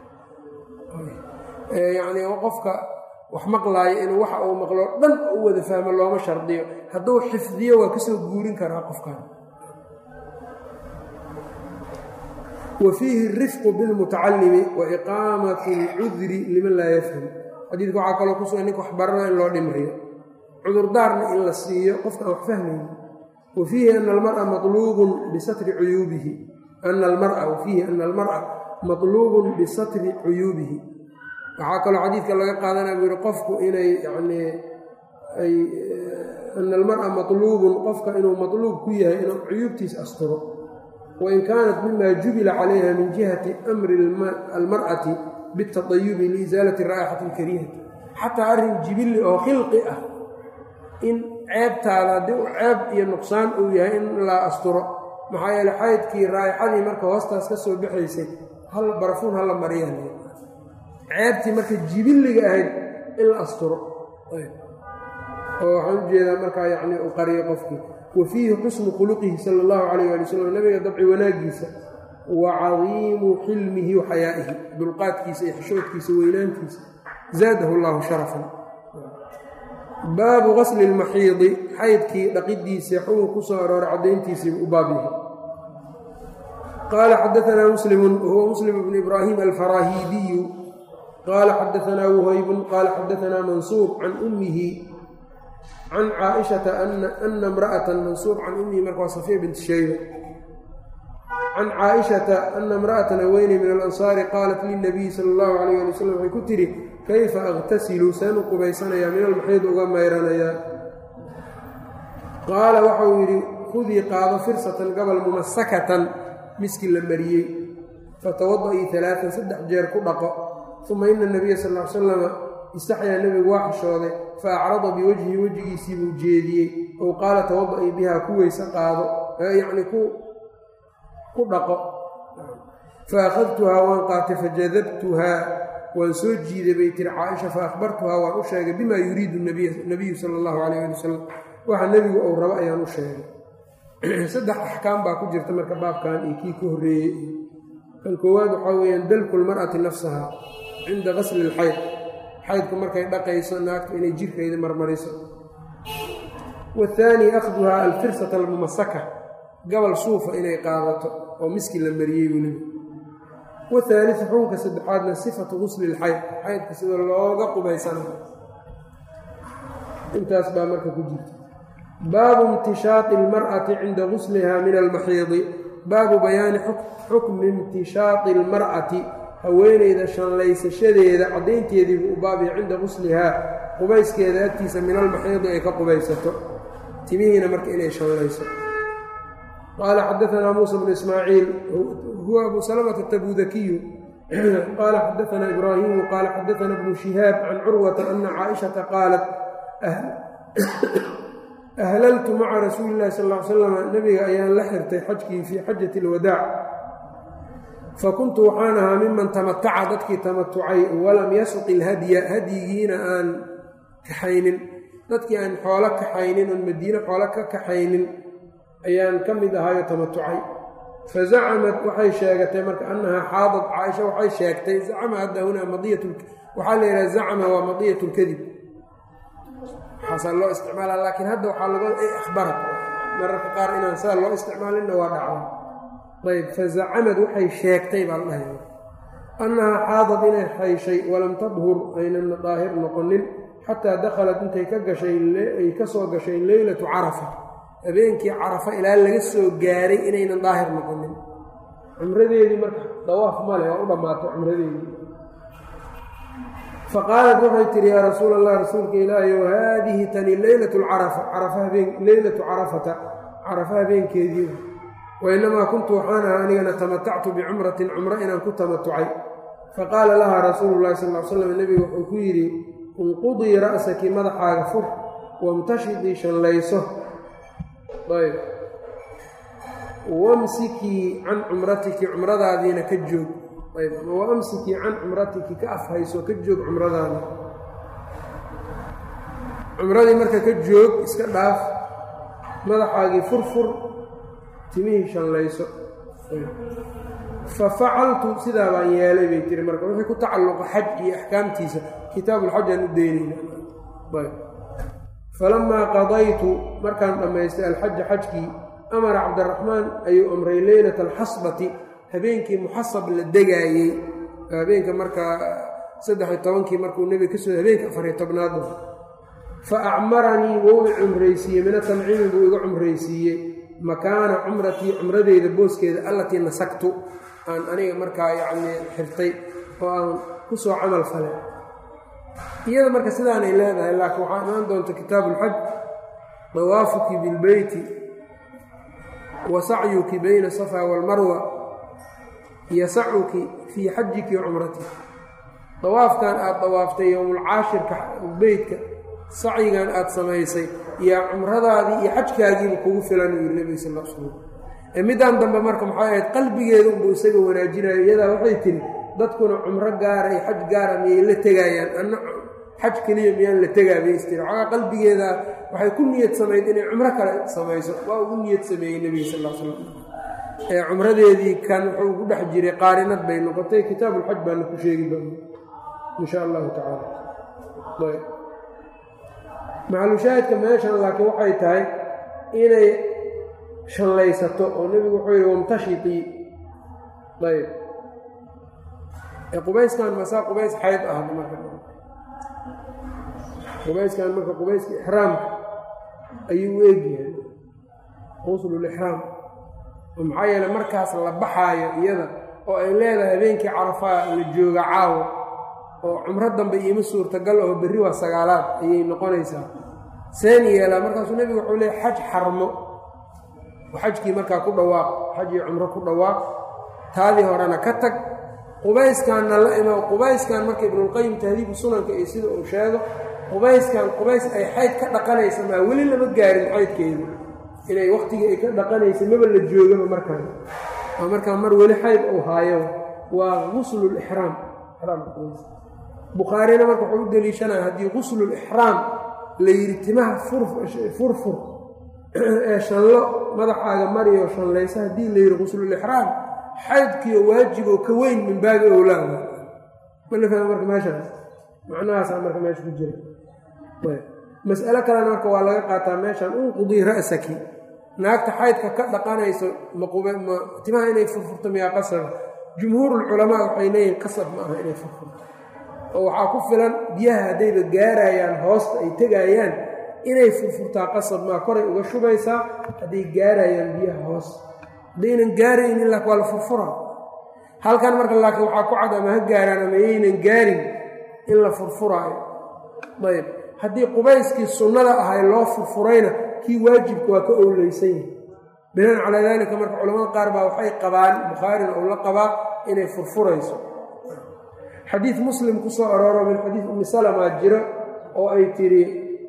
yacni qofka wax maqlaayo inuu waxa uu maqlo dhan u wada fahmo looma shardiyo hadduu xifdiyo waa kasoo guurin karaa qofkan wa fiihi rifqu bilmutacalimi wa iqaamatu alcudri liman laa yafham xadiidka waxaa kaloo kusugan ninka waxbarana in loo dhimriyo cudurdaarna in la siiyo qofkaan wax fahmayn wa fiihi ana almara matluubun bisatri cuyuubihi ana almara wa fiihi ana almar'a matluubun bisatri cuyuubihi waxaa kaloo xadiidka laga qaadanaya buu yihi qofku inay yacnii ay ana almar'a matluubun qofka inuu matluub ku yahay inuu cuyuubtiis asturo wain kaanat mima jubila calayha min jihati amri almar'ati biاtadayubi liisaalati raa'ixati alkarihati xataa arrin jibilli oo khilqi ah in ceebtaada haddii u ceeb iyo nuqsaan uu yahay in la asturo maxaa yeele xaydkii raa'ixadii marka hoostaas ka soo baxaysay hal barafuun hala mariyan ceebtii marka jibilliga ahayd in la asturo oo waxaan ujeedaa markaa yacni uu qariyo qofkii wa fiihi xusnu khuluqihi sala allahu calayh ali wasalam nabiga dabci wanaaggiisa wa cadiimu xilmihi wa xayaa'ihi dulqaadkiisa iyo xishoodkiisa weynaantiisa zaadahu allahu sharafan baabu qasli lmaxiidi xaydkii dhaqidiisa xugun ku soo arooray caddayntiisii u baab yahay qaala xadaanaa muslimun wahuwa muslim bnu ibraahim alfaraahiidiyu qaala xadaanaa wuhaybun qaala xadaanaa mansuur can ummihi can caaishata ana imra'atan mansuur can ummihi marka waa safiya bint shayba can caaishata ana imra'atan haweeney min alansaari qaalat lilnabiyi sala allahu calayh ali wasalam waxay ku tidhi kayfa aqtasilu seen u qubaysanayaa min almaxiid uga mayranayaa qaala waxauu yidhi khudii qaado firsatan gabal mumasakatan miski la mariyey fatawada-ii alaaan saddex jeer ku dhaqo uma ina nabiya sal l salama istaxyaa nebigu waa xishooday fa acrada biwajhi wejigiisii buu jeediyey ou qaala tawada-ii bihaa ku weyse qaado yacni ku dhaqo fa akhadtuhaa waan qaatay fajadabtuhaa waan soo jiiday bay tiri caaisha fa akhbartuhaa waan u sheegay bima yuriidu nabiyu sala allahu calayh ali wasalam waxa nebigu ou rabo ayaan u sheegay saddex axkaam baa ku jirta marka baabkan iyo kii ka horreeyey kan koowaad waxaa weeyaan dalku lmar'ati nafsaha cinda qasli ilxayd xaydku markay dhaqayso naagtu inay jirkeeda marmariso waathaani akhduhaa alfirsata almumasaka gabal suufa inay qaadato oo miski la mariyey weliba wahaaliu xukunka saddexaadna sifatu gusli ilxayd xaydka sida looga qubaysanayo intaas baa marka ku jirta baabu imtishaaqi almar'ati cinda gusliha min almaxiidi baabu bayaani xukmi imtishaaqi almar'ati haweeneyda shanlaysashadeeda caddaynteediibuu u baabaya cinda guslihaa qubayskeeda agtiisa min almaxiidi ay ka qubaysato timihiina marka inay shanlayso qaala xadaanaa muusa bnu ismaaciil huwa abu salamata tabudakiyu qaala xadaanaa ibraahimu qaala xadaanaa bnu shihaab can curwata ana caaishata qaalat ahlaltu maca rasuuli illahi sal ly slam nebiga ayaan la xirtay xajkii fii xajati alwadaac fa kuntu waxaan ahaa miman tamataca dadkii tamatucay walam yasuq ilhadya hadyigiina aan kaxaynin dadkii aan xoolo kaxaynin oon madiine xoolo ka kaxaynin ayaan ka mid ahaayo tamatucay fa zacamat waxay sheegatay marka annahaa xaadad caaisha waxay sheegtay zacama hadda hunaa madiyat waxaa la yidhaha zacama waa madiyat lkadib waxaasaa loo isticmaala laakiin hadda waxaa laga ahbara mararka qaar inaan saa loo isticmaalinna waa dhacda ayb fa zacamad waxay sheegtay baa la dhahaya annahaa xaadad inay hayshay walam tadhur aynana daahir noqonin xataa dakhalat intay ka gashay ay ka soo gashay leylatu carafa habeenkii carafa ilaa laga soo gaaray inaynan daahir noqonin cumradeedii marka dawaaf male waa u dhammaatay cumradeedii faqaalat waxay tihi yaa rasuul allah rasuulka ilaahi o haadihi tani leylatu lcarafa carafa habeen leylatu carafata carafa habeenkeedii wainamaa kuntu waxaan ahaa anigana tamatactu bicumratin cumro inaan ku tamatucay faqaala lahaa rasuulu llahi sal l slam nebigu wuxuu ku yidhi inqudii ra'saki madaxaaga fur wamtashidii shallayso ayb wamsikii can cumratiki cumradaadiina ka joog ayb wa amsikii can cumratiki ka afhayso ka joog cumradaada cumradii marka ka joog iska dhaaf madaxaagii furfur timihii shallayso fa facaltu sidaa baan yeelay bay tiri marka wixii ku tacalluqa xaj iyo axkaamtiisa kitaabulxaj aan u deynayna falamaa qadaytu markaan dhammaystay alxaja xajkii amara cabdiraxmaan ayuu amray leylata alxasbati habeenkii muxasab la degaayey habeenka markaa saddex iyo tobankii markuu nebiga kasoo habeenka afariyo tobnaad fa acmaranii wou i cumraysiiyey mina tanciimi buu iga cumraysiiyey makaana cumratii cumradeyda booskeeda allatii nasagtu aan aniga markaa yacnii xirtay oo aan ku soo camal falay iyada marka sidaanay leedahay laakiin waxaa imaan doonta kitaabuulxaj dawaafuki bilbeyti wa sacyuki bayna safa waalmarwa yasacuki fii xajiki wa cumratik dawaafkan aad dawaaftay yowmulcaashirka beytka sacyigan aad samaysay yaa cumradaadii iyo xajkaagiiba kugu filan uu yidhi nebiga sal l slam ee middaan dambe marka maxay ahayd qalbigeeda unbuu isaga wanaajinayo iyadaa waxay tiri dadkuna cumro gaara iyo xaj gaara miyay la tegaayaan anna xaj keliya miyaan la tegaa bay istiri xoogaa qalbigeeda waxay ku niyad samayd inay cumro kale samayso waa ugu niyad sameeyey nebiga sal l slam ee cumradeedii kan wuxuu ugu dhex jiray qaarinad bay noqotay kitaabulxaj baana ku sheegi doona insha allahu tacaala macalushaahidka meeshan laakiin waxay tahay inay shallaysato oo nebigu wuxuu yidhi wamtashitii ayb qubayskan masaa qubays xayd ah marka qubayskan marka qubayska ixraamka ayuu u egyahay quslulixraam maxaa yeele markaas la baxaayo iyada oo ay leedahay habeenkii carafaa la jooga caawo oo cumro dambe iima suurtagal oo berri waa sagaalaad ayay noqonaysaa seen yeelaa markaasuu nebigu wuxuu leeyay xaj xarmo xajkii markaa ku dhawaaq xaj iyo cumro ku dhawaaq taadii horena ka tag qubayskanna la imo qubayskan marka ibnulqayim tahdiibu sunanka iyo sida uu sheego qubayskan qubays ay xayd ka dhaqanaysa maa weli lama gaarin xaydkeedu inay wakhtigii ay ka dhaqanaysa maba la joogaba markaan oo markaa mar weli xayd uu haayo waa guslulixraam bukhaarina marka wuxuu u deliishanaya haddii guslulixraam la yidhi timaha furfur ee shanlo madaxaaga mariyo shanlaysa haddii la yidhi guslulixraam xaydkiio waajiboo ka weyn min baabi owlaa ma la fahma marka meeshaas macnahaasaa marka meesha ku jira mas'alo kalena marka waa laga qaataa meeshan unqudii ra'saki naagta xaydka ka dhaqanayso matimaha inay furfurto miyaa qasaba jumhuurulculamaa waxay leeyihin qasab ma aha inay furfurto oo waxaa ku filan biyaha haddayba gaarayaan hoosta ay tegayaan inay furfurtaa qasab maa koray uga shubaysaa hadday gaarayaan biyaha hoosta haddaynan gaaraynin lak waa la furfuraa halkan marka laakiin waxaa ku cad ama ha gaaraan ama yaynan gaarin in la furfuraayo ayb haddii qubayskii sunnada ahay loo furfurayna kii waajibka waa ka owleysan yahay binaan calaa daalika marka culamada qaar baa waxay qabaan bukhaarina uu la qabaa inay furfurayso xadiid muslim ku soo arooro min xadiid ummi salama jiro oo ay tidhi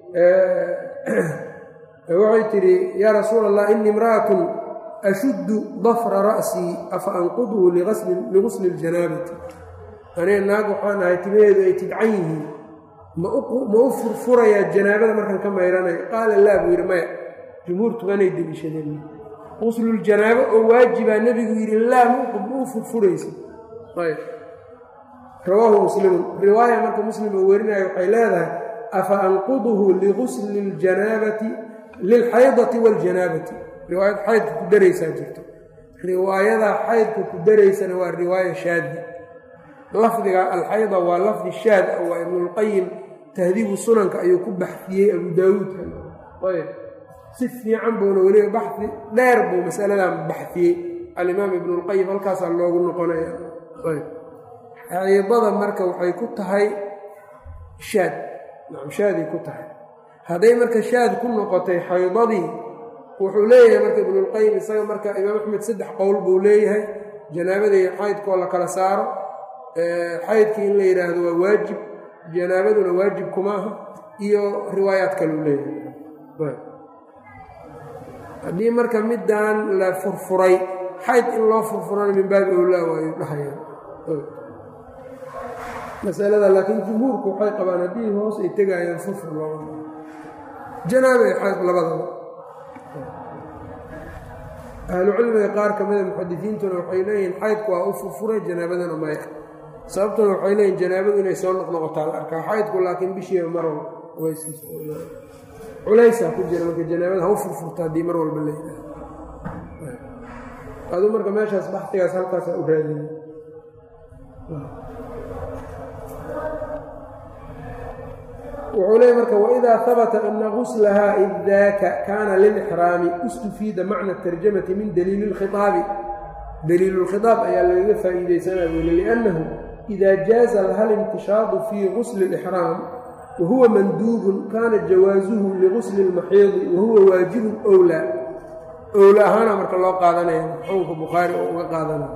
waxay tidhi yaa rasuula allah ini imra'atun ashuddu dafra ra'sii afa anqudhu ligusli ljanaabati aniga naag waxaan ahay timaheedu ay tidcan yihiin ma u furfurayaa janaabada markaan ka mayranayo qaala laa buu yidhi maya jumhuurtuganay deliishadeen quslul-janaabo oo waajibaa nebigu yidhi laa ma u furfuraysa ayb rawaahu muslimun riwaaya marka muslim oo werinaya waxay leedahay afa anquduhu ligusli ljanaabati lilxaydati waljanaabati riwaayad xaydka ku daraysaa jirto riwaayadaa xaydka ku daraysana waa riwaaya shaadi lafdiga alxayda waa lafdi shaad ah waa ibnulqayim tahdiibu sunanka ayuu ku baxfiyey abu daawuudka ayb si fiican buuna weliba baxfi dheer buu masaladan baxfiyey alimaam ibnulqayim halkaasaa loogu noqonaya ayb xaydada marka waxay ku tahay shaad nacam shaaday ku tahay hadday marka shaad ku noqotay xaydadii wuxuu leeyahay marka ibnulqayim isaga marka imaam axmed saddex qowl buu leeyahay janaabada iyo xaydkoo la kala saaro xaydkii in la yidhaahdo waa waajib janaabaduna waajib kuma aha iyo riwaayaad kaleu leeyahay haddii marka middan la furfuray xayd in loo furfurana min baabi owlaa waayu dhahayaan masalada laakiin jumhuurku waxay qabaan haddii hoos ay tegayaan furfur loo janaaba iyo xayd labadaba ahlucilmiga qaar ka mida muxadisiintuna waxay leeyihiin xaydku waa u furfuray janaabadana maya sababtuna waxay leeyihin janaabadu inay soo noqnoqotaa la arkaa xaydku laakiin bishiiba mar culaysaa ku jira marka janaabada ha u furfurta haddii mar walba la yidhaaho aduu marka meeshaas baxtigaas halkaasaa u raadina wuxuu leeyay marka waidaa habata ana guslahaa id daaka kaana lilixraami istufiida macna tarjamati min daliili اlkhiaabi daliilu lkhiaab ayaa lagaga faa'iidaysanaa buuli liannahu ida jaaza laha alimtishaadu fii gusli اlixraam wahuwa manduubun kaana jawaasuhu ligusli اlmaxiidi wahuwa waajibun owlaa owla ahaana marka loo qaadanaya xukunka bukhaari oo uga qaadanaya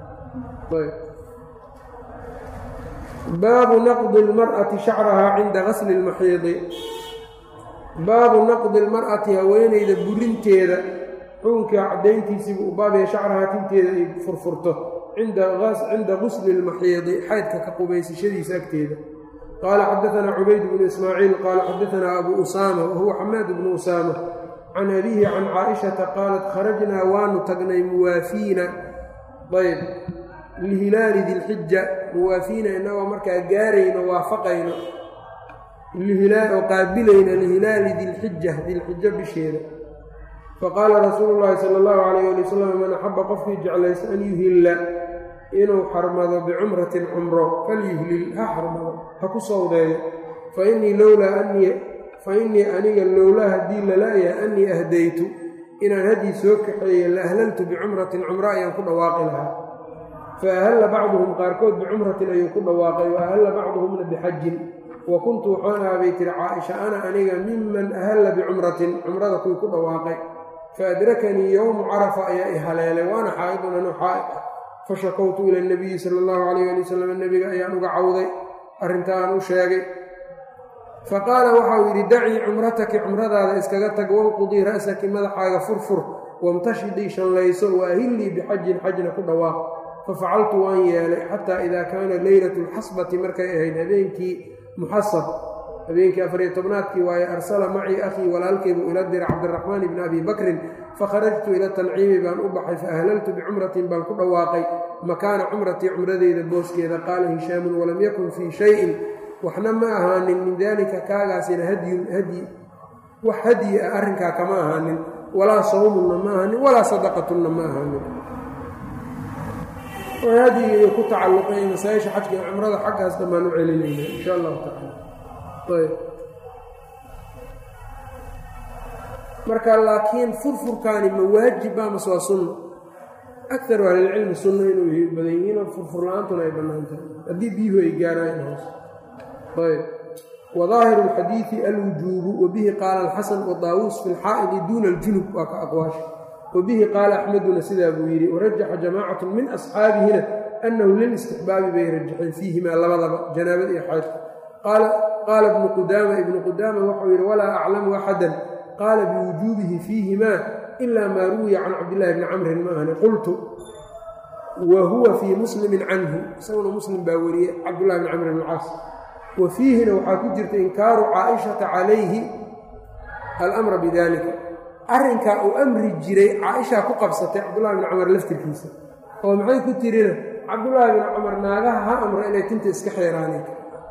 baabu naqdi اlmar'ati shacrahaa cinda gasli اlmaxiidi baabu naqdi اlmar'ati haweenayda burinteeda xukunka caddayntiisiibuu u baabaya shacrahaa tinteeda ay furfurto cinda gusli اlmaxiidi xaydka ka qubaysashadiisa agteeda qaala xadaanaa cubayd bnu ismaaciil qaala xadaanaa abu usaama wahuwa xamaad bnu usaama can abiihi can caaishata qaalat kharajnaa waanu tagnay muwaafiina ayb lihilaali dilxija muwaafiina inagoo markaa gaarayno waafaqayno oo qaabilayno lihilaali dilxija dilxijo bisheeda faqaala rasuulu llaahi sala allahu calayh ali wasalam man axaba qofkii jeclaysta an yuhilla inuu xarmado bicumratin cumro falyuhlil ha xarmado ha ku sawdeeyo fainii lowlaa anii fa innii aniga lowlaa haddii lala'ya annii ahdaytu inaan hadyi soo kaxeeye la ahlaltu bicumratin cumro ayaan ku dhawaaqi lahaa fa ahalla bacduhum qaarkood bicumratin ayuu ku dhawaaqay wa ahalla bacduhumna bixajin wa kuntu waxaan ahaa bay tiri caaisha ana aniga miman ahalla bicumratin cumrada kuwii ku dhawaaqay fa adrakanii yowmu carafa ayaa i haleelay waana xaa'idun anu xaa'id ah fa shakowtu ila nabiyi sala allahu calayh ali wasalam nebiga ayaan uga cawday arrinta aan u sheegay fa qaala waxau yidhi dacii cumrataki cumradaada iskaga tag wanqudii ra'saki madaxaaga furfur wamtashidii shallayso wa ahillii bixajin xajna ku dhawaaq fa facaltu waan yeelay xataa idaa kaana leylatu lxasbati markay ahayd habeenkii muxasab habeenkii afariyo tobnaadkii waaye arsala macii akhii walaalkaybuu ila dira cabdiraxmaan ibni abi bakrin fakharajtu ila tanciimi baan u baxay fa ahlaltu bicumratin baan ku dhawaaqay makaana cumratii cumradeyda booskeeda qaala hishaamun walam yakun fii shayin waxna ma ahaanin min daalika kaagaasina hadyun hadyi wax hadyi ah arrinkaa kama ahaanin walaa sawmunna ma ahaanin walaa sadaqatunna ma ahaanin hadyiga ku tacalluqay masaa-isha xajka iyo cumrada xaggaas dhammaan u celinayna insha allahu tacala ayb marka laakiin furfurkaani ma waajibba mase waa sunno akaru ahlilcilmi sunno inuu badan yihiinoo furfur la-aantuna ay bannaan tahay haddii biyuhu ay gaaraayan hoos ayb wadaahiru alxadiidi alwujuubu wabihi qaala alxasan wadaawuus fi lxaa'idi duuna aljunub waa ka aqwaasha wabihi qaala axmeduna sidaa buu yidhi warajaxa jamaacatu min asxaabihina annahu lilistixbaabi bay rajaxeen fiihimaa labadaba janaabada iyo xaydka qaala ibnu qudaama ibnu qudaama waxau yidhi walaa aclamu axadan qaala biwujuubihi fiihimaa ila maa ruwiya can cabdillahi bni camrin ma ahni qultu wa huwa fii muslimin canhu isaguna muslim baa wariyey cabdullahi bni camr bn caas wa fiihina waxaa ku jirta inkaaru caaishata calayhi alamra bidalika arrinkaa uu amri jiray caaishaa ku qabsatay cabdullahi bni camar laftirkiisa oo maxay ku tirina cabdullaahi bni camar naagaha ha amro inay tinta iska xeeraaneen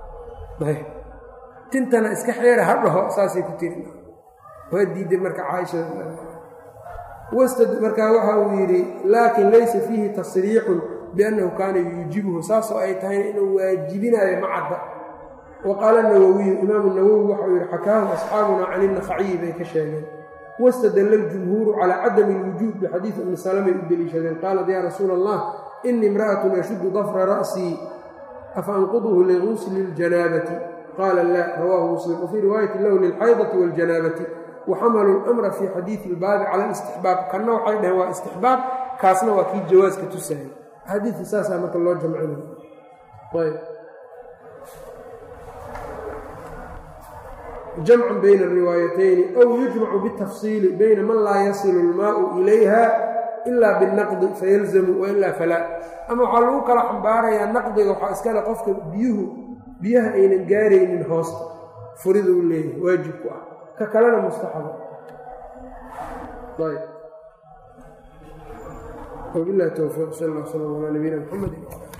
tintana iska xeera ha dhaho saasay ku tirin waa diiday marka caaisha wastad markaa waxa uu yidhi laakin laysa fiihi tasriixun biannahu kaana yuujibuhu saasoo ay tahayna inuu waajibinaayo macadda wa qaala nawowiyu imaamu nawowi waxau yidhi xakaahu asxaabuna can innakhaciyi bay ka sheegeen wastadalla aljumhuuru calaa cadami alwujuub bixadiidi ummi salamay u deliishadeen qaalat yaa rasuula allah inii imra'atun ashuddu dafra ra'sii afa anquduhu ligusli ljanaabati qaala laa rawaahu muslim wafii riwaayati lahu lilxaydati waljanaabati waxamalu lamra fii xadiidi ilbaabi cala alistixbaab kanna waxay dhaheen waa istixbaab kaasna waa kii jawaaska tusaayay axaadiidka saasaa marka loo jamcinay ayb jamcun bayna ariwaayatayni aw yujmacu bitafsiili bayna man laa yasilu almaau ilayha ila binaqdi fayalzamu wailaa falaa ama waxaa lagu kala xambaarayaa naqdiga waxaa iskale qofka biyuhu biyaha aynan gaaraynin hoosta furida u leeyahay waajib ku ah ka kalena mustaxaba ayb wabilahi towfiiq sal alla sala ala nabiyina mxamedi